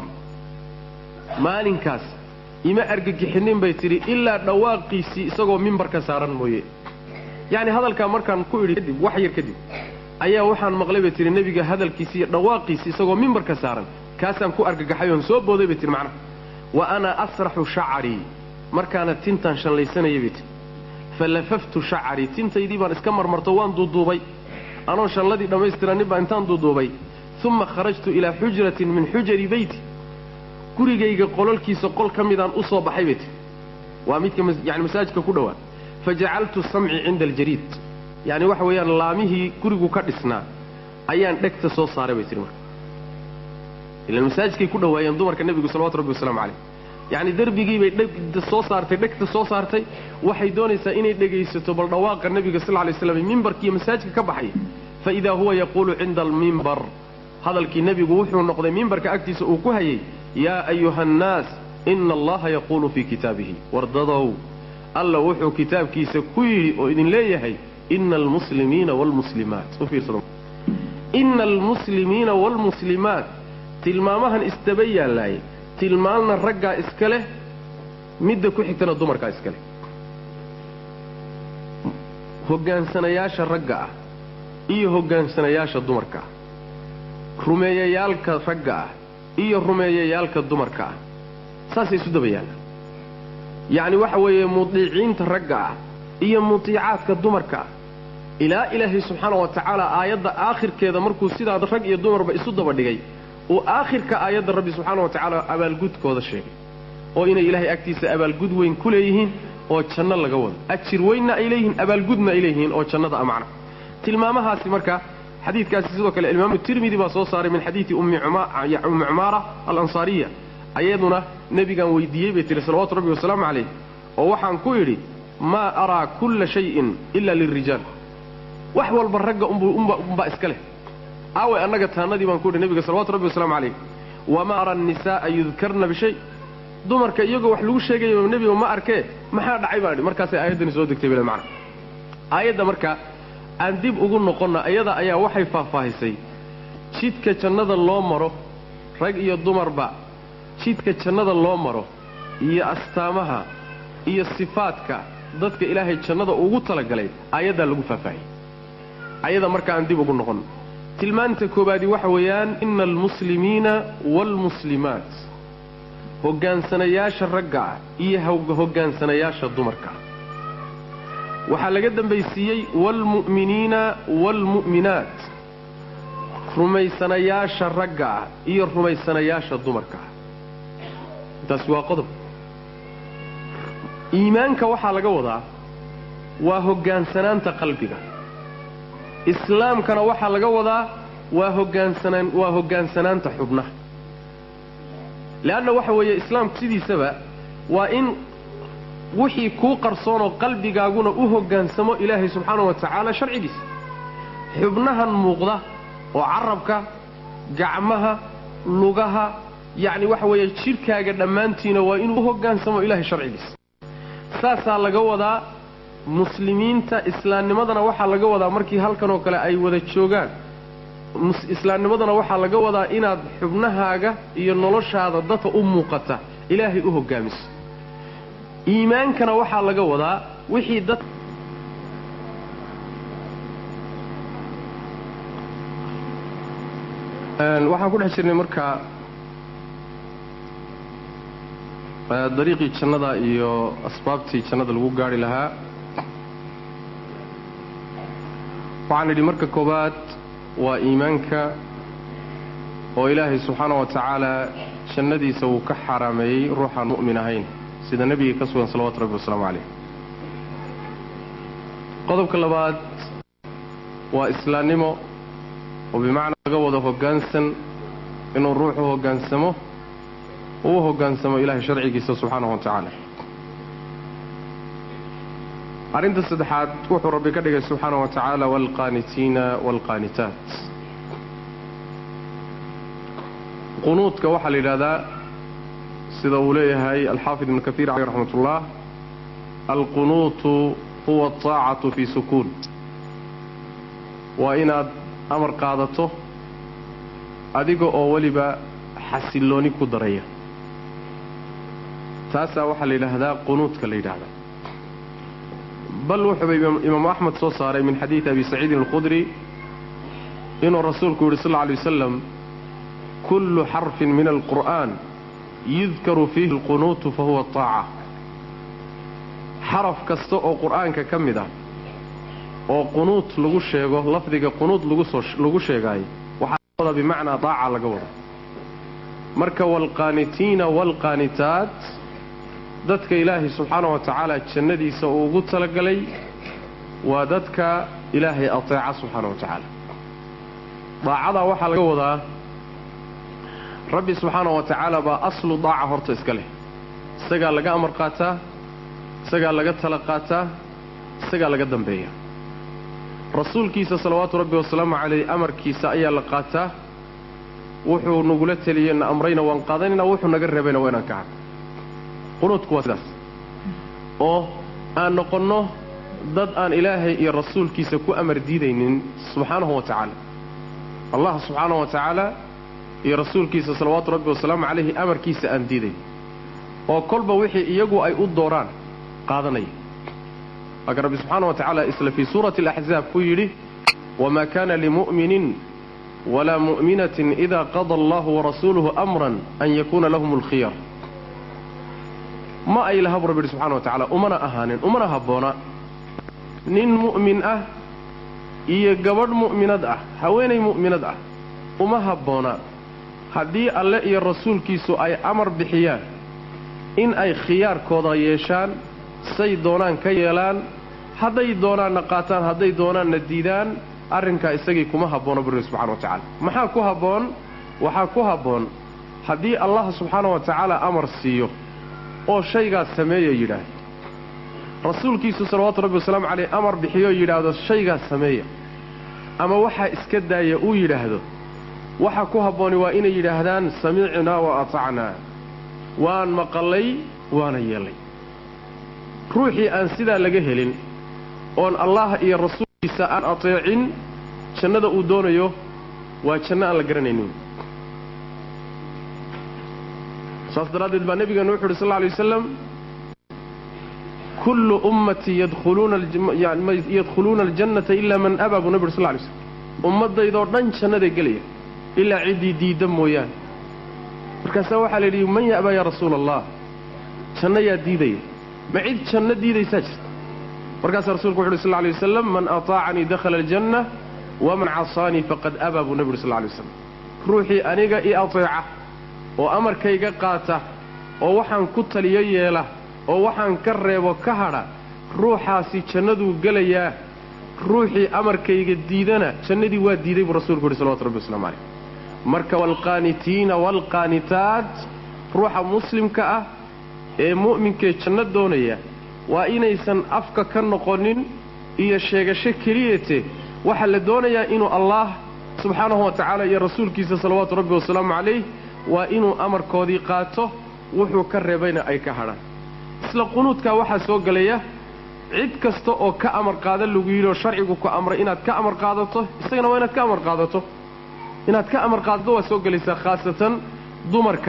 maalinkaas ima argagixinin bay tidhi ilaa dhawaaqiisii isagoo mimbarka saaran mooye yacni hadalkaa markaan ku idhi kadib wax yar kadib ayaa waxaan maqlay bay tihi nebiga hadalkiisi iyo dhawaaqiisi isagoo mimbarka saaran kaasaan ku argagaxay oon soo booday bay tihi macnaha wa ana asraxu shacarii markaana tintaan shallaysanayay bay tihi fa lafaftu shacarii tintaydii baan iska marmarto waan duuduubay anoo shalladii dhammaystirannin baa intaan duuduubay uma kharajtu ilaa xujratin min xujari beyti gurigayga qololkiisa qol ka midaan u soo baxay bay tihi waa midka yani masaajidka ku dhowaa fa jacaltu samci cinda aljariid yacni waxa weeyaan laamihii gurigu ka dhisnaa ayaan dhegta soo saaray bay tihi marka ilaan masaajidkay ku dhowaayeen dumarka nebigu salawatu rabbi wasalaamu calayh yacni derbigiibay dhegta soo saartay dhegta soo saartay waxay doonaysaa inay dhegaysato bal dhawaaqa nebiga sal lla lay slam mimbarkiiyo masaajidka ka baxay fa idaa huwa yaquulu cinda almimbar hadalkii nebigu wuxuu noqday mimbarka agtiisa uu ku hayay yaa ayuha annaas ina allaha yaquulu fii kitaabihi wardadow alla wuxuu kitaabkiisa ku yidhi oo idin leeyahay ina almuslimiina waalmuslimaat u fiirsada ina almuslimiina waalmuslimaat tilmaamahan isdaba yaallaaye tilmaamna raggaa iska leh midda ku xigtana dumarkaa iska leh hoggaansanayaasha ragga ah iyo hoggaansanayaasha dumarka ah rumeeyayaalka ragga ah iyo rumeeyayaalka dumarka ah saasay isu daba yaallaan yacni waxa weeye mudiiciinta ragga ah iyo mutiicaadka dumarka ah ilaa ilaahay subxaana wa tacaala aayadda aakhirkeeda markuu sidaa rag iyo dumarba isu daba dhigay uu aakhirka aayadda rabbi subxaana wa tacaala abaalgudkooda sheegay oo inay ilaahay agtiisa abaalgud weyn ku leeyihiin oo janno laga wado ajir weynna ay leeyihiin abaalgudna ay leeyihiin oo jannada a macna tilmaamahaasi marka xadiidkaasi sidoo kale imaamu tirmidi baa soo saaray min xadiidi ummi cumaara alansaariya ayaduna nebigaan weydiiyey bay tihi salawatu rabbi wasalaamu calayh oo waxaan ku idhi maa araa kulla shayin ila lilrijaal wax walba ragga umbaa iska leh aaway annaga taannadii baan ku idhi nebiga salawatu rabbi wasalaamu calayh wamaa ara annisaa'a yudkarna bishay dumarka iyagoo wax lagu sheegaya nebiga ma arkee maxaa dhacay baan idhi markaasay aayaddani soo degtay bile macna aayadda marka aan dib ugu noqonna iyada ayaa waxay faahfaahisay jidka jannada loo maro rag iyo dumarba jidka jannada loo maro iyo astaamaha iyo sifaadka dadka ilaahay jannada ugu talagalay aayaddaa lagu faahfaahiyey ayada marka aan dib ugu noqonno tilmaanta koobaadi waxa weeyaan ina almuslimiina waalmuslimaat hoggaansanayaasha ragga ah iyo hoggaansanayaasha dumarka ah waxaa laga dambaysiiyey waalmu'miniina waalmu'minaat rumaysanayaasha ragga ah iyo rumaysanayaasha dumarka ah intaasi waa qodob iimaanka waxaa laga wadaa waa hoggaansanaanta qalbiga islaamkana waxaa laga wadaa waa hogaansanaan waa hoggaansanaanta xubnaha leanna waxa weeye islaamku sidiisaba waa in wixii kuu qarsoonoo qalbigaaguna u hoggaansamo ilaahay subxaanahu wa tacaala sharcigiisa xubnahan muuqda oo carabka gacmaha lugaha yacni waxa weeye jidhkaaga dhammaantiina waa inuu u hoggaansamo ilaahay sharcigiisa saasaa laga wadaa muslimiinta islaamnimadana waxaa laga wadaa markii halkan oo kale ay wada joogaan islaamnimadana waxaa laga wadaa inaad xubnahaaga iyo noloshaada dadka u muuqata ilaahay u hoggaamiso iimaankana waxaa laga wadaa wixii dad waxaan ku dhex jirnay marka dariiqii jannada iyo asbaabtii jannada lagu gaari lahaa waxaan idhi marka koowaad waa iimaanka oo ilaahay subxaana wa tacaala jannadiisa uu ka xaaraameeyey ruuxaan mu'min ahayn sida nebiga ka sugan salawatu rabbi wasalaamu calayh qodobka labaad waa islaamnimo oo bimacnaa laga wado hoggaansan inuu ruuxu hoggaansamo uu hoggaansamo ilaahay sharcigiisa subxaanahu wa tacaala arrinta saddexaad wuxuu rabbi ka dhigay subxaana wa tacaala waalqaanitiina waalqaanitaat qunuudka waxaa la yidhahdaa sida uu leeyahay alxaafid ibnu kaiir caleyh raxmat ullah alqunuutu huwa ataacatu fii sukuun waa inaad amar qaadato adiga oo weliba xasillooni ku daraya taasaa waxaa la yidhaahdaa qunuudka la yidhaahdaa bal wuxuuba imaamu axmed soo saaray min xadiidi abi saciidin alkhudri inuu rasuulku yidhi sal lla alay wasalam kullu xarfin min alqur'aan yudkaru fiihi alqunuutu fa huwa taaca xaraf kasta oo qur'aanka ka mid ah oo qunuut lagu sheego lafdiga qunuut lagu sheegaayo waxaa laga wadaa bimacnaa daaca laga wada marka waalqaanitiina waalqaanitaat dadka ilaahay subxaana wa tacaala jannadiisa uu ugu talagalay waa dadka ilaahay ateeca subxaana wa tacaala daacadaa waxaa laga wadaa rabbi subxaana wa tacaala baa aslu daaca horta iska leh isagaa laga amar qaataa isagaa laga tala qaataa isagaa laga dambeeya rasuulkiisa salawaatu rabbi wasalaamu calayh amarkiisa ayaa la qaataa wuxuu nagula teliyey na amrayna waan qaadanaynaa wuxuu naga reebayna waa inaan ka hadno qunuudku waa sidaas oo aan noqonno dad aan ilaahay iyo rasuulkiisa ku amar diidaynin subxaanahu wa tacaala allah subxaanahu wa tacaala iyo rasuulkiisa salawaatu rabbi wasalaamu calayhi amarkiisa aan diidayn oo kolba wixii iyagu ay u dooraan qaadanaya laakiin rabbi subxaana wa tacaala isla fii suurati alaxzaab ku yidhi wamaa kana limu'minin walaa mu'minatin ida qada allahu warasuuluhu amran an yakuuna lahum alkhiyar ma ay laha bu rabbi yidhi subxana wa tacala umana ahaanin umana habboona nin mu'min ah iyo gabadh mu'minad ah haweenay mu'minad ah uma habboona haddii alle iyo rasuulkiisu ay amar bixiyaan in ay khiyaarkooda yeeshaan say doonaan ka yeelaan hadday doonaanna qaataan hadday doonaanna diidaan arrinkaa isagii kuma habboona bu rabbi subxana wa tacala maxaa ku habboon waxaa ku habboon haddii allah subxaana wa tacaala amar siiyo oo shaygaas sameeya yidhaahdo rasuulkiisu salawaatu rabbi wasalaamu caleyh amar bixiyoo yidhaahdo shaygaas sameeya ama waxaa iska daaya uu yidhaahdo waxa ku habbooni waa inay yidhaahdaan samicnaa wa atacnaa waan maqallay waana yeelay ruuxii aan sidaa laga helin oon allah iyo rasuulkiisa aan ateecin jannada uu doonayo waa janno aan la garanaynin saas daraaddeed baa nebigeenu wuxu uhi sal lla alay wasalam kullu ummatii yadkhuluuna aljannata ilaa man abaa buu nebi uri sal ly slm ummaddaydoo dhan jannaday gelaya ilaa ciddii diidda mooyaane markaasaa waxaa la yidhi man ya'baa yaa rasuula allah janno yaa diidaya ma cid janno diidaysaa jirta markaasaa rasulku wuxu uhi sal lay wasalam man ataacanii dakhala aljanna waman casaanii faqad abaa buu nebi uhi sal lay waslam ruuxii aniga i ateeca oo amarkayga qaata oo waxaan ku taliyo yeela oo waxaan ka reebo ka hadha ruuxaasi jannaduu gelayaa ruuxii amarkayga diidana jannadii waa diiday buu rasuulku yidhi salawatu rabbi waslamu calayh marka waalqaanitiina waalqaanitaat ruuxa muslimka ah ee mu'minkee janno doonaya waa inaysan afka ka noqonin iyo sheegasho keliyate waxaa la doonayaa inuu allaah subxaanahu wa tacaala iyo rasuulkiisa salawaatu rabbi wasalaamu calayh waa inuu amarkoodii qaato wuxuu ka reebayna ay ka hadhaan isla qunuudkaa waxaa soo gelaya cid kasta oo ka amar qaada lagu yidhi oo sharcigu ku amray inaad ka amar qaadato isagana waa inaad ka amar qaadato inaad ka amar qaadato waa soo gelaysaa khaasatan dumarka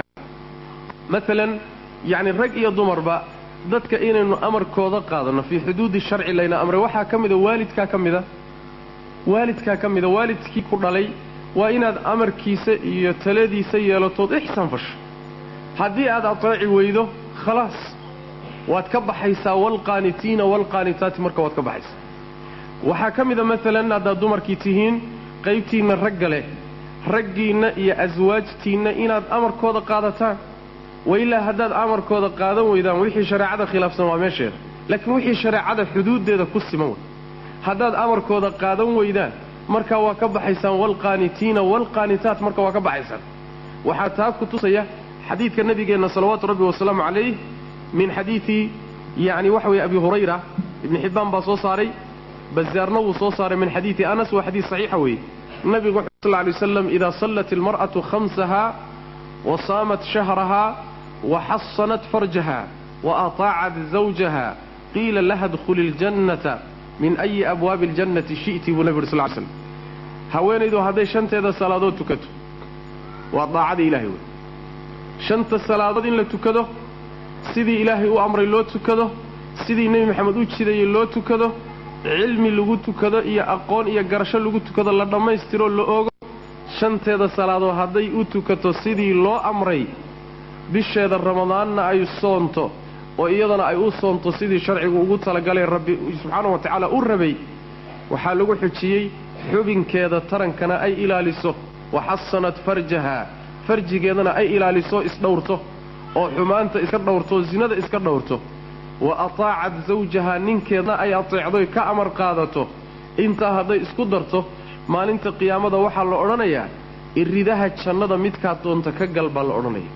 maalan yacni rag iyo dumarba dadka inaynu amarkooda qaadanno fii xuduudi sharci layna amray waxaa ka mida waalidkaa ka mida waalidkaa ka mida waalidkii ku dhalay waa inaad amarkiisa iyo taladiisa yeelatood ixsaan fasho haddii aad ateeci weydo khalaas waad ka baxaysaa waalqaanitiina waalqaanitaati marka waad ka baxaysaa waxaa ka mida maalan haddaad dumarkii tihiin qaybtiinna ragga leh raggiinna iyo aswaajtiinna inaad amarkooda qaadataan wailaa haddaad amarkooda qaadan weydaan wixii shareecada khilaafsan waa meesheeda laakiin wixii shareecada xuduuddeeda ku siman wey haddaad amarkooda qaadan weydaan markaa waa ka baxaysaan waalqaanitiina waalqaanitaat marka waa ka baxaysaan waxaa taa ku tusaya xadiidka nabigeenna salawaatu rabbi wasalaamu calayh min xadiidi yacni waxa weye abi hurayra ibni xibbaan baa soo saaray bazaarna wuu soo saaray min xadiidi anas waa xadiid saxiixa weeye nabigu wuxu sal lay waslam idaa sallat ilmar'atu khamsaha wa saamat shahraha wa xasanat farjaha wa ataacat zawjaha qiila laha dkhuli اljannata min ayi abwaabi اljannati shi'ti buu nebi uri sal ly slam haweenaydu hadday shanteeda salaadood tukato waa daacada ilahay wey shanta salaadood in la tukado sidii ilaahay u amray loo tukado sidii nebi maxamed u jidayey loo tukado cilmi lagu tukado iyo aqoon iyo garasho lagu tukado la dhammaystiroo la ogo shanteeda salaadood hadday u tukato sidii loo amray bisheeda ramadaanna ay soonto oo iyadana ay u soonto sidii sharcigu ugu talagalay rabbi subxaanahu wa tacaala u rabay waxaa lagu xujiyey xubinkeeda tarankana ay ilaaliso wa xasanat farjaha farjigeedana ay ilaaliso isdhowrto oo xumaanta iska dhowrto zinada iska dhowrto wa ataacat zawjaha ninkeedna ay ateecdoy ka amar qaadato intaa hadday isku darto maalinta qiyaamada waxaa la odhanayaa iridaha jannada midkaad doonta ka gal baa la odhanaya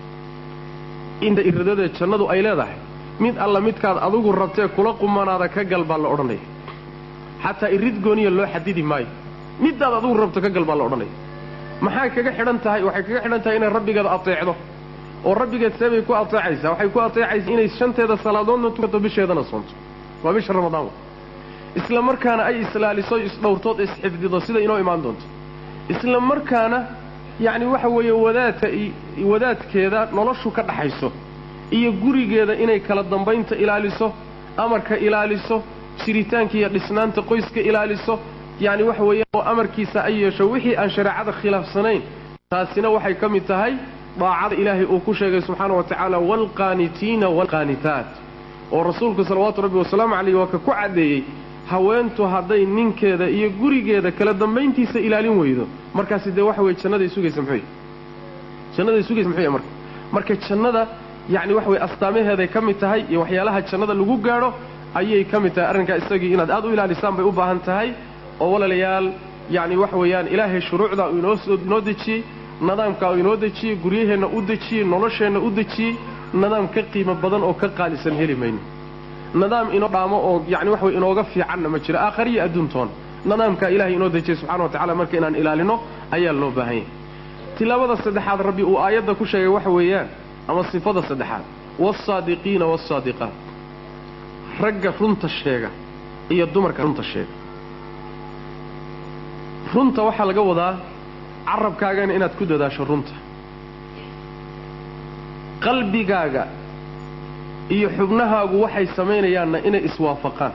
inta iridada jannadu ay leedahay mid alla midkaad adigu rabtee kula qumanaada ka gal baa la odhanaya xataa irid gooniya loo xadidi maayo midaad adigu rabto ka gal baa la odhanaya maxay kaga xidhan tahay waxay kaga xidhan tahay inay rabbigeeda ateecdo oo rabbigeed seebay ku ateecaysaa waxay ku ateecaysaa inay shanteeda salaadoodna tukato bisheedana soonto waa bisha ramadaan wa isla markaana ay islaaliso isdhowrtood isxifdido sida inoo imaan doonto isla markaana yacni waxa weeye wadaadka wadaadkeeda noloshu ka dhaxayso iyo gurigeeda inay kala dambaynta ilaaliso amarka ilaaliso jiritaanka iyo dhisnaanta qoyska ilaaliso yacni waxa weeye oo amarkiisa ay yeesho wixii aan shareecada khilaafsanayn taasina waxay ka mid tahay daacada ilaahay uu ku sheegay subxaana wa tacaala waalqaanitiina waalqaanitaat oo rasuulku salawaatu rabbi wasalaamu calayh waa ka ku caddeeyey haweentu hadday ninkeeda iyo gurigeeda kala dambayntiisa ilaalin weydo markaasi dee waxa weye jannaday sugaysa muxuu jannaday sugaysa muxuu marka marka jannada yacni waxa weye astaamaheeday ka mid tahay iyo waxyaalaha jannada lagu gaadho ayay ka mid tahay arrinkaa isagii inaad aad u ilaalisaan bay u baahan tahay oo walaalayaal yacni waxa weeyaan ilaahay shuruucda uu inoosoo inoo dejiyey nidaamkaa uu inoo dejiyey guryaheenna u dejiyey nolosheenna u dejiyey nidaam ka qiimo badan oo ka qaalisan heli mayno nidaam inoo dhaamo oo yacni waxa wey inooga fiicanna ma jiro aakhariyo adduuntoon nidaamkaa ilaahay inoo dejiyey subxana wa tacala marka inaan ilaalino ayaa loo baahan yahay tilaabada saddexaad rabbi uu aayadda ku sheegay waxa weeyaan ama sifada saddexaad wasaadiqiina wasaadiqaat ragga runta sheega iyo dumarka runta sheega runta waxaa laga wadaa carabkaagana inaad ku dadaasho runta qalbigaaga iyo xubnahaagu waxay samaynayaanna inay iswaafaqaan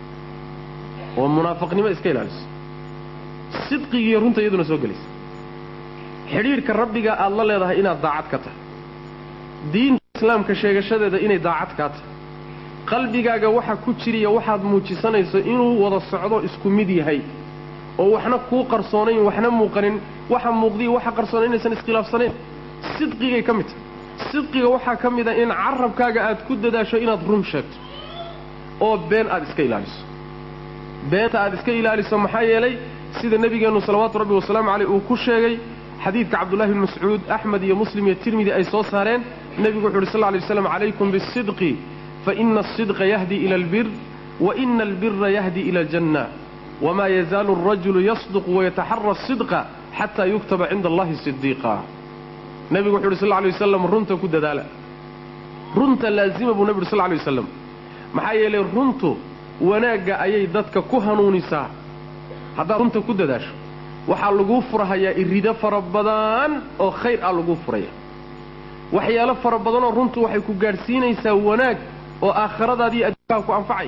oo munaafaqnimo iska ilaaliso sidqigiiyo runta iyaduna soo gelaysa xidhiidhka rabbiga aad la leedahay inaad daacad ka tahay diinta islaamka sheegashadeeda inay daacad kaa tahay qalbigaaga waxa ku jiriya waxaad muujisanayso inuu wada socdo isku mid yahay oo waxna kuu qarsoonayn waxna muuqanin waxa muuqdiya waxa qarsoonay inaysan iskhilaafsanayn sidqigay ka mid tahay sidqiga waxaa ka mid a in carabkaaga aad ku dadaasho inaad run sheegto oo been aad iska ilaaliso beenta aad iska ilaaliso maxaa yeelay sida nebigeennu salawaatu rabbi wasalaamu caleyh uu ku sheegay xadiidka cabdullahi bni mascuud axmed iyo muslim iyo tirmidi ay soo saareen nebigu wuxu uhi sal lay waslam calaykum bisidqi faina asidqa yahdi ila albir waina albira yahdi ila aljanna wma yazaalu alrajulu yasduqu wayataxara asidqa xataa yuktaba cinda allahi sidiiqa nebigu wuxu uhi sal lay wasalam runta ku dadaala runta laazima buu nebi uhi sal lay wasalam maxaa yeelay runtu wanaagga ayay dadka ku hanuunisaa haddaad runta ku dadaasho waxaa laguu furahayaa irido fara badan oo khayr ah laguu furaya waxyaalo fara badanoo runtu waxay ku gaadhsiinaysaa wanaag oo aakhiradaadiiyo adduunkaha ku anfacay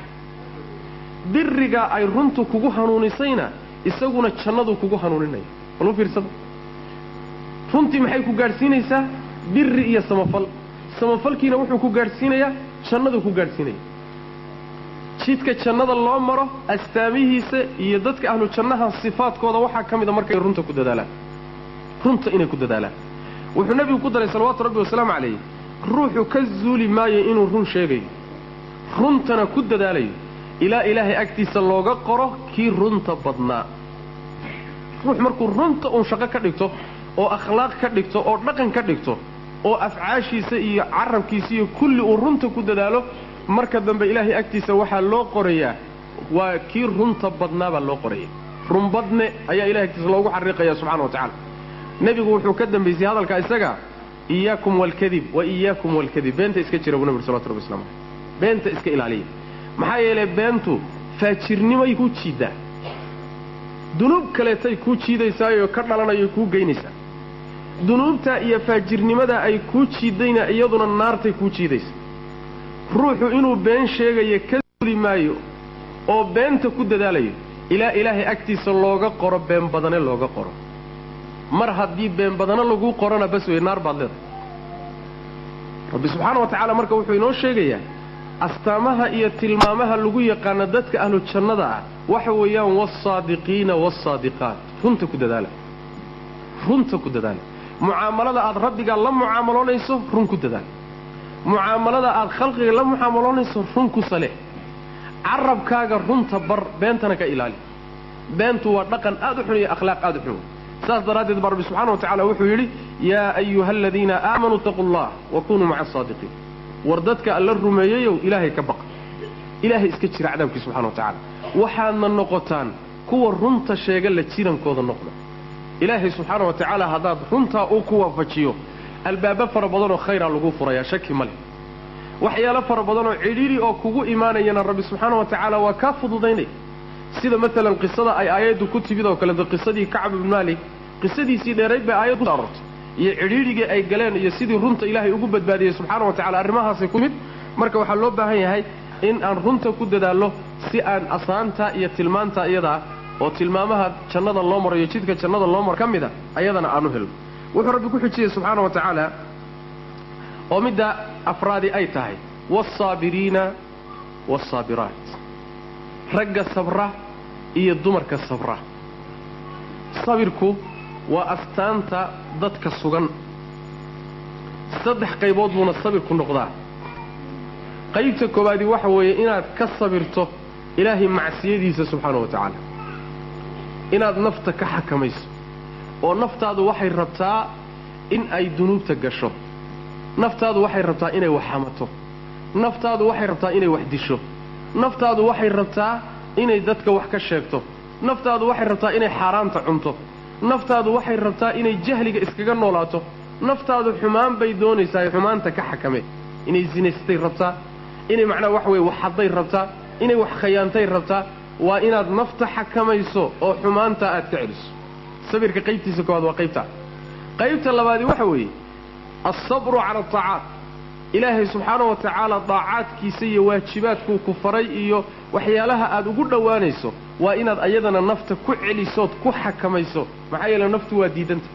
biriga ay runtu kugu hanuunisayna isaguna jannaduu kugu hanuuninaya bal u fiirsada runtii maxay ku gaadhsiinaysaa biri iyo samafal samafalkiina wuxuu ku gaadhsiinayaa jannaduu ku gaadhsiinaya jidka jannada loo maro astaamihiisa iyo dadka ahlu jannaha sifaadkooda waxaa ka mida markay runta ku dadaalaan runta inay ku dadaalaan wuxuu nebigu ku daray salawaatu rabbi wasalaamu calayh ruuxu ka zuuli maayo inuu run sheegayo runtana ku dadaalayo ilaa ilaahay agtiisa looga qoro kii runta badnaa ruux markuu runta uun shaqo ka dhigto oo akhlaaq ka dhigto oo dhaqan ka dhigto oo afcaashiisa iyo carabkiisa iyo kulli uu runta ku dadaalo marka dambe ilaahay agtiisa waxaa loo qorayaa waa kii runta badnaa baa loo qoraya runbadne ayaa ilahay agtiisa loogu xariiqaya subxana wa tacala nebigu wuxuu ka dambaysay hadalka isaga iyaakum waalkadib wa iyaakum waalkadib beenta iska jira buu nebi salawatu rabbi waslamu caleyh beenta iska ilaaliya maxaa yeelay beentu faajirnimay ku jiiddaa dunuub kaleetay kuu jiidaysaayoo ka dhalanayo kuu geynaysaa dunuubta iyo faajirnimada ay kuu jiiddayna iyaduna naartay kuu jiidaysa ruuxu inuu been sheegayo ka suuli maayo oo beenta ku dadaalayo ilaa ilaahay agtiisa looga qoro been badane looga qoro mar haddii been badano laguu qorona bas wey naar baad leedahay rabbi subxaana wa tacaala marka wuxuu inoo sheegayaa astaamaha iyo tilmaamaha lagu yaqaano dadka ahlu jannada ah waxa weeyaan waasaadiqiina waasaadiqaat runta ku dadaala runta ku dadaala mucaamalada aad rabbigaa la mucaamaloonayso run ku dadaal mucaamalada aad khalqiga la mucaamaloonayso run ku sale carabkaaga runta bar beentana ka ilaali beentu waa dhaqan aad u xun iyo akhlaaq aad u xun saas daraaddeed baa rabbi subxana wa tacala wuxuu yidhi yaa ayuha aladiina aamanuu itaquu allah wa kunuu maca asaadiqiin war dadka alla rumeeyeyow ilaahay ka baqa ilaahay iska jira cadaabkii subxana wa tacaala waxaadna noqotaan kuwa runta sheega la jirankooda noqda ilaahay subxaana wa tacaala haddaad runtaa uu ku waafajiyo albaabo fara badanoo khayraa lagu furayaa shaki ma leh waxyaalo fara badanoo cidhiidhi oo kugu imaanayana rabbi subxaana wa tacaala waa kaa fududaynaya sida maalan qisada ay aayaddu ku timid oo kaleeto qisadii kacb ibn maalik qisadiisii dheerayd bay aayad ku aroortay iyo cidhiidhigii ay galeen iyo sidii runta ilaahay ugu badbaadiyey subxaana wa tacala arrimahaasay ku mid marka waxaa loo baahan yahay in aan runta ku dadaallo si aan asaanta iyo tilmaanta iyadaa oo tilmaamaha jannada loo maro iyo jidka jannada loo maro ka mida ayadana aanu helno wuxuu rabbi ku xujiyey subxaana wa tacaala oo midda afraadi ay tahay waasaabiriina waasaabiraat ragga sabra iyo dumarka sabra sabirku waa astaanta dadka sugan saddex qaybood buuna sabirku noqdaa qaybta koowaadi waxa weeye inaad ka sabirto ilaahay macsiyadiisa subxaana wa tacaala inaad nafta ka xakamayso oo naftaadu waxay rabtaa in ay dunuubta gasho naftaadu waxay rabtaa inay wax xamato naftaadu waxay rabtaa inay wax disho naftaadu waxay rabtaa inay dadka wax ka sheegto naftaadu waxay rabtaa inay xaaraanta cunto naftaadu waxay rabtaa inay jahliga iskaga noolaato naftaadu xumaan bay doonaysaa xumaanta ka xakame inay zinaystay rabtaa inay macnaha waxa weye wax hadday rabtaa inay wax khayaantay rabtaa waa inaad nafta xakamayso oo xumaanta aad ka celiso sabirka qaybtiisa koowaad waa qaybtaa qaybta labaadi waxa weeye alsabru cala ataacaat ilaahay subxaanahu wa tacaala daacaadkiisa iyo waajibaadkuu ku faray iyo waxyaalaha aad ugu dhowaanayso waa inaad ayadana nafta ku celisood ku xakamayso maxaa yeele naftu waa diidanta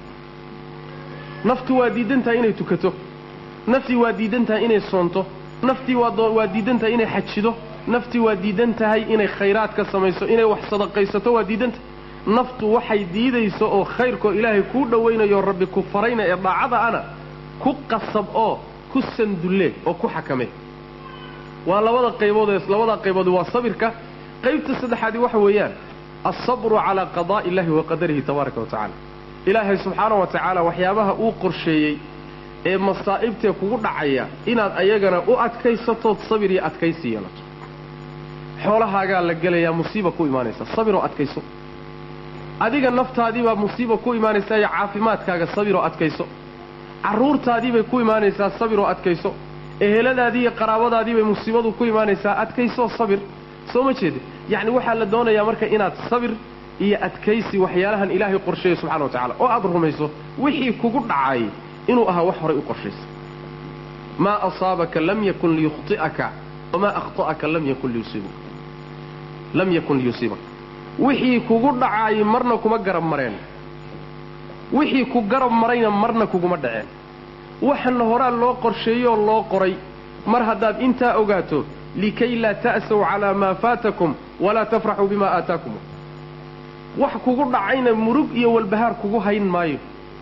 naftu waa diidantahay inay tukato naftii waa diidan tahay inay soonto naftii waa diidan tahay inay xajido naftii waa diidan tahay inay khayraad ka samayso inay wax sadaqaysato waa diidantahay naftu waxay diidayso oo khayrkoo ilaahay kuu dhowaynayo rabbi ku farayna ee daacada ana ku qasab oo ku sandulle oo ku xakame waa labada qaybood ee labada qaybood waa sabirka qaybta saddexaadi waxa weeyaan alsabru calaa qadaa'i illahi wa qadarihi tabaaraka wa tacala ilaahay subxaana wa tacaala waxyaabaha uu qorsheeyey ee masaa'ibtee kugu dhacaya inaad ayagana u adkaysatood sabir iyo adkaysi yeelato xoolahaagaa la gelayaa musiiba ku imaanaysa sabiroo adkayso adiga naftaadiibaa musiiba ku imaanaysaa iyo caafimaadkaaga sabiroo adkayso carruurtaadiibay ku imaanaysaa sabiroo adkayso eheladaadii iyo qaraabadaadiibay musiibadu ku imaanaysaa adkaysoo sabir soo ma jeede yacni waxaa la doonayaa marka inaad sabir iyo adkaysi waxyaalahan ilaahay qorsheeyo subxana wa tacala oo aad rumayso wixii kugu dhacay inuu ahaa wax horay u qorshaysa maa asaabaka lam yakun liyukhti'aka wamaa akhta'aka lam yakun liyusiibaka lam yakun liyusiibaka wixii kugu dhacaayay marna kuma garab mareen wixii ku garab marayna marna kuguma dhaceen waxana horaa loo qorsheeyooo loo qoray mar haddaad intaa ogaato likay laa ta'saw calaa maa faatakum walaa tafraxuu bimaa aataakum wax kugu dhacayna murug iyo walbahaar kugu hayn maayo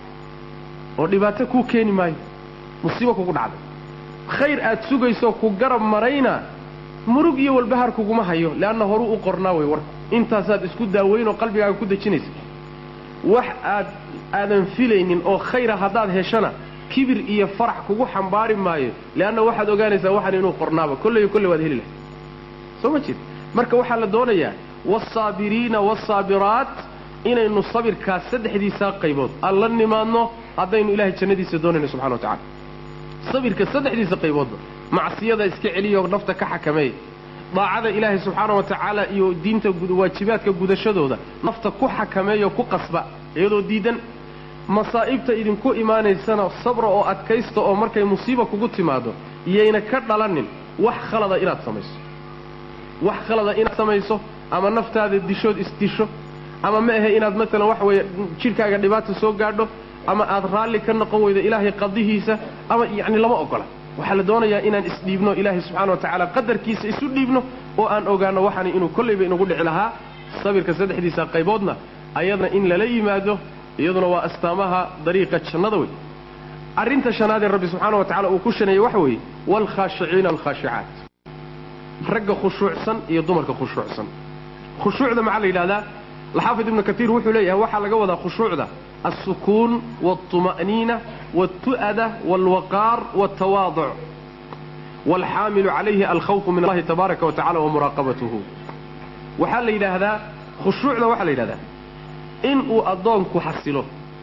oo dhibaato kuu keeni maayo musiibo kugu dhacday khayr aad sugayso ku garab marayna murug iyo walbahaar kuguma hayo leanna horuu u qornaa way warku intaasaad isku daaweynoo qalbigaaga ku dejinaysa wax aad aadan filaynin oo khayra haddaad heshana kibir iyo farax kugu xambaari maayo leanna waxaad ogaanaysaa waxan inuu qornaaba kolleyo kolley waad heli lahay soo ma jeed marka waxaa la doonayaa waasaabiriina waasaabiraat inaynu sabirkaas saddexdiisaa qaybood aan la nimaadno haddaynu ilaahay jannadiisa doonayno subxana wa tacala sabirka saddexdiisa qayboodba macsiyada iska celiyo nafta ka xakameeya daacada ilaahay subxaana wa tacaala iyo diinta waajibaadka gudashadooda nafta ku xakameeyo ku qasba iyadoo diidan masaa'ibta idinku imaanaysana sabra oo adkaysta oo markay musiiba kugu timaado iyayna ka dhalanin wax khalada inaad samayso wax khalada inaad samayso ama naftaada dishood isdisho ama ma ahe inaad maalan waxa weeye jidhkaaga dhibaata soo gaadho ama aad raalli ka noqon weydo ilaahay qadihiisa ama yacni lama ogola waxaa la doonayaa inaan isdhiibno ilaahay subxaana wa tacaala qadarkiisa isu dhiibno oo aan ogaano waxani inuu kollayba inugu dhici lahaa sabirka saddexdiisa qayboodna ayadna in lala yimaado iyaduna waa astaamaha dariiqa jannada wey arrinta shanaadee rabbi subxaana wa tacala uu ku shaneeyey waxa weeye waalkhaashiciina alkhaashicaat ragga khushuucsan iyo dumarka khushuucsan khushuucda maxaa la yidhahdaa alxaafid ibnu katiir wuxuu leeyahay waxaa laga wadaa khushuucda alsukuun waaltuma'niina waaltu'ada waalwaqaar waaltawaaduc waalxaamilu calayhi alkhawfu min allahi tabaaraka wa tacala wa muraaqabatuhu waxaa la yidhaahdaa khushuucda waxaa la yidhahdaa in uu addoonku xasilo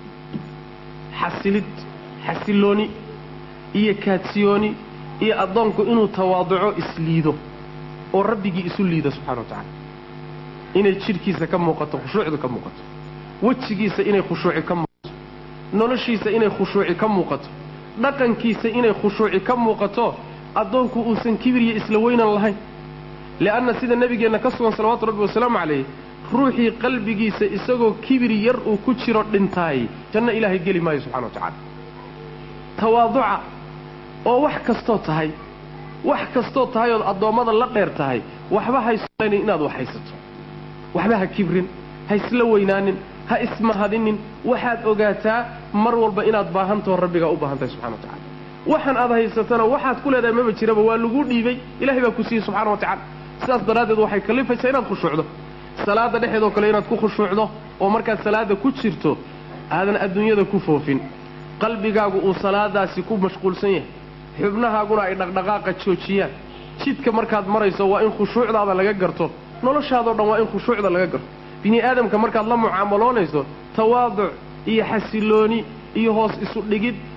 xasilid xasilooni iyo kaadsiyooni iyo addoonku inuu tawaaduco isliido oo rabbigii isu liido subxana wa tacala inay jidhkiisa ka muuqato khushuucdu ka muuqato wejigiisa inay khushuuci ka muuqato noloshiisa inay khushuuci ka muuqato dhaqankiisa inay khushuuci ka muuqato addoonku uusan kibiriyo isla weynan lahayn li'anna sida nebigeenna ka sugan salawaatu rabbi wasalaamu calayh ruuxii qalbigiisa isagoo kibir yar uu ku jiro dhintaay janno ilaahay geli maayo subxana wa tacaala tawaaduca oo wax kastoo tahay wax kastoo tahay ood addoommada la dheer tahay waxba haysolaynin inaad wax haysato waxba ha kibrin ha isla weynaanin ha ismahadinin waxaad ogaataa mar walba inaad baahantaho rabbigaa u baahan tahay subxana wa tacala waxaan aad haysatana waxaad ku leedahay maba jiraba waa laguu dhiibay ilahay baa ku siiyey subxana wa tacala sidaas daraaddeed waxay kallifaysaa inaad khushuucdo salaadda dhexeedoo kale inaad ku khushuucdo oo markaad salaadda ku jirto aadan adduunyada ku foofin qalbigaagu uu salaadaasi ku mashquulsan yahay xubnahaaguna ay dhaqdhaqaaqa joojiyaan jidka markaad marayso waa in khushuucdaada laga garto noloshaadoo dhan waa in khushuucda laga garto bini aadamka markaad la mucaamaloonayso tawaaduc iyo xasilooni iyo hoos isu dhigid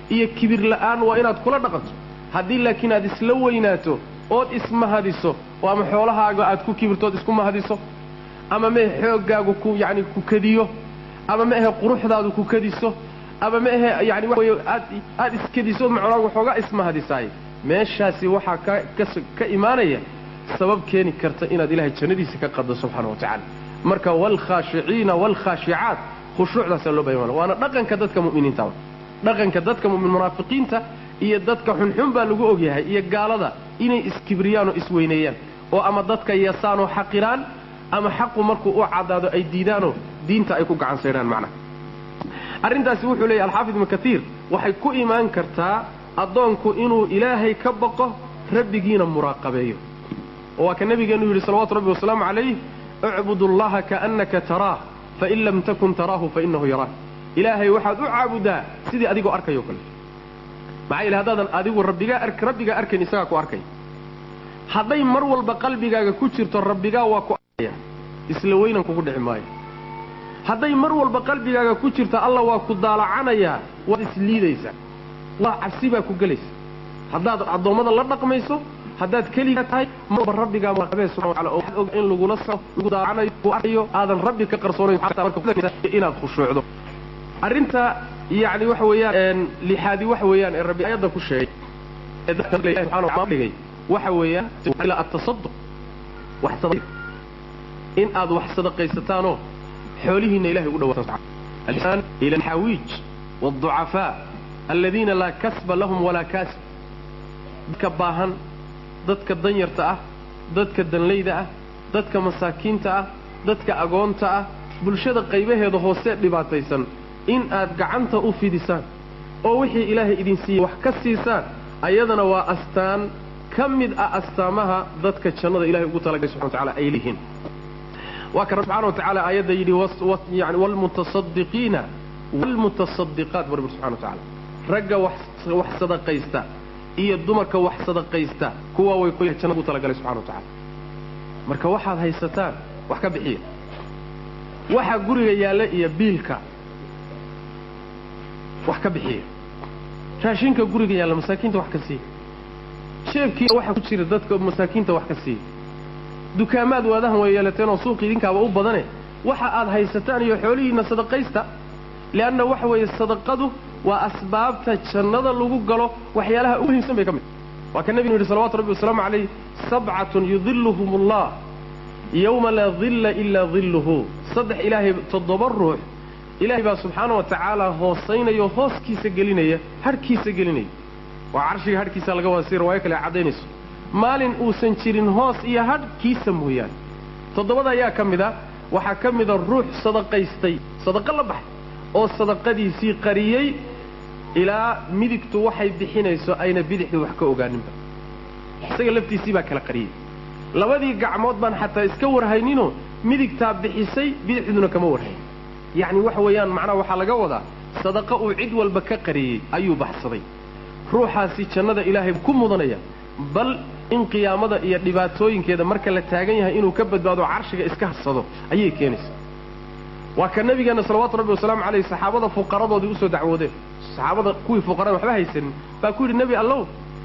iyo kibir la'aan waa inaad kula dhaqanto haddii laakiin aad isla weynaato ood ismahadiso oo ama xoolahaaga aad ku kibirtood isku mahadiso ama mehe xooggaagu ku yacni ku kadiyo ama ma ahe quruxdaadu ku kadiso ama ma ahe yani waxa weye aad aad iskadiso macnaa waxoogaa ismahadisaay meeshaasi waxaa ka kas ka imaanaya sabab keeni karta inaad ilaahay jannadiisa ka qaddo subxaana wa tacaala marka waalkhaashiciina waalkhaashicaat khushuucdaasaa loo bayan waana dhaqanka dadka mu'miniinta dhaqanka dadka mumin munaafiqiinta iyo dadka xunxun baa lagu ogyahay iyo gaalada inay iskibriyaan oo isweyneeyaan oo ama dadka yasaan oo xaqiraan ama xaqu markuu u caddaado ay diidaanoo diinta ay ku gacan saydhaan macnaha arrintaasi wuxuu leeyahy alxaafid ibnu katiir waxay ku imaan kartaa addoonku inuu ilaahay ka baqo rabbigiina muraaqabeeyo oo waa ka nabigeenu yidhi salawatu rabbi wasalaamu calayh icbud allaha kaannaka taraah fain lam takun taraahu fainahu yaraak ilaahay waxaad u caabudaa sidii adigoo arkayo kale maxaa yidhi haddaadan adigu rabbigaa ar rabbigaa arkayn isagaa ku arkay hadday mar walba qalbigaaga ku jirto rabbigaa waa ku arkaya isla weynan kugu dhici maayo hadday mar walba qalbigaaga ku jirto alla waa ku daalacanayaa waad isliidaysaa waa cabsi baa ku gelaysa haddaad addoommada la dhaqmayso haddaad keligaa tahay marba rabbigaa muraqabee subxana wataala oo waxaad og in lagula sao lagu daalacanayo ku arkayo aadan rabbi ka qarsoonayn inaad khushuucdo arrinta yacni waxa weeyaan lixaadi waxa weeyaan ee rabbi aayadda ku sheegay ee dadka ilahi subxana wa taala dhigay waxa weeyaan ila atasaduq wax sadaq in aad wax sadaqaysataanoo xoolihiinna ilahay ugu dhawaataan الإحسان إلى الحويج والضعفاء الذين لا كسب لهم ولا كاسب dadka baahan dadka danyarta ah dadka danlayda ah dadka masaakiinta ah dadka agoonta ah bulshada qaybaheeda hoose dhibaataysan in aad gacanta u fidisaan oo wixii ilaahay idin siiyey wax ka siisaan ayadana waa astaan ka mid ah astaamaha dadka jannada ilahay ugu talagalay subxana wa tacala ay leeyihiin waa ka rabbi subxana wa tacaala aayadda yidhi yani waalmutasadiqiina waalmutasadiqaat bu rabbi subxana wa tacala ragga wax wax sadaqaysta iyo dumarka wax sadaqaysta kuwa way ku jannada ugu talagalay subxana wa tacala marka waxaad haysataan wax ka bixiya waxa guriga yaalla iyo biilka wax ka bixiya raashinka guriga yaalla masaakiinta wax ka siiya sheebkiina waxa ku jira dadka masaakiinta wax ka siiya dukaamaad waadahan way yeelateen oo suuq idinkaaba u badane waxa aad haysataan iyo xoolihiinna sadaqaysta leanna waxa weeye sadaqadu waa asbaabta jannada lagu galo waxyaalaha ugu muhiimsan bay ka mid waa ka nebignu yidhi salawatu rabbi wasalaamu calayh sabcatun yudiluhum allah yowma laa dilla ilaa dilluhu saddex ilaahay toddoba ruux ilaahay baa subxaana wa tacaala hoosaynaya oo hooskiisa gelinaya hadhkiisa gelinaya waa carshiga hadhkiisa laga wada si riwaayo kale caddaynayso maalin uusan jirin hoos iyo hadhkiisa mooyaane toddobada ayaa ka mid a waxaa ka mida ruux sadaqaystay sadaqo la baxay oo sadaqadiisii qariyey ilaa midigtu waxay bixinayso ayna bidixdu wax ka ogaaninba isaga laftiisii baa kala qariyey labadii gacmood baan xataa iska warhayninoo midigtaa bixisay bidixduna kama warhayn yacni waxa weeyaan macnaha waxaa laga wadaa sadaqa uu cid walba ka qariyey ayuu baxsaday ruuxaasi jannada ilaahay ku mudanaya bal in qiyaamada iyo dhibaatooyinkeeda marka la taagan yahay inuu ka badbaado carshiga iska harsado ayay keenaysaa waa ka nabigeenna salawaatu rabbi wasalaamu calayh saxaabada fuqaradoodii usoo dacwoodeen saxaabada kuwii fuqarada waxba haysanin baa ku yidhi nebi allow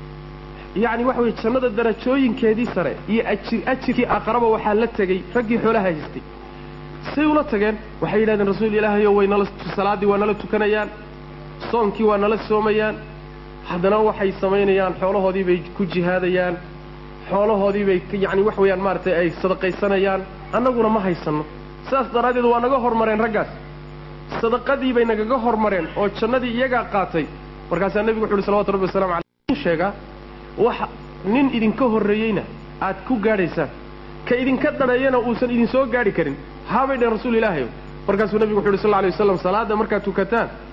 yacni waxa weye jannada darajooyinkeedii sare iyo ajir ajirkii aqraba waxaa la tegey raggii xoolaha haystay say ula tageen waxay yidhahdeen rasuul ilaahayo way nala salaaddii waa nala tukanayaan soonkii waa nala soomayaan haddana waxay samaynayaan xoolahoodii bay ku jihaadayaan xoolahoodii bay yacni wax weeyaan maaragtay ay sadaqaysanayaan annaguna ma haysanno sidaas daraaddeed waa naga hormareen raggaas sadaqadii bay nagaga hormareen oo jannadii iyagaa qaatay markaasaa nebigu wuxu uhi salawatu rabbi wasalamu caleyh in sheegaa wax nin idinka horreeyeyna aad ku gaadhaysaan ka idinka dhaneeyana uusan idinsoo gaadhi karin haabay dheen rasuul ilaahayo markaasuu nebigu wuxu uhi sal lla alay waslam salaadda markaad tukataan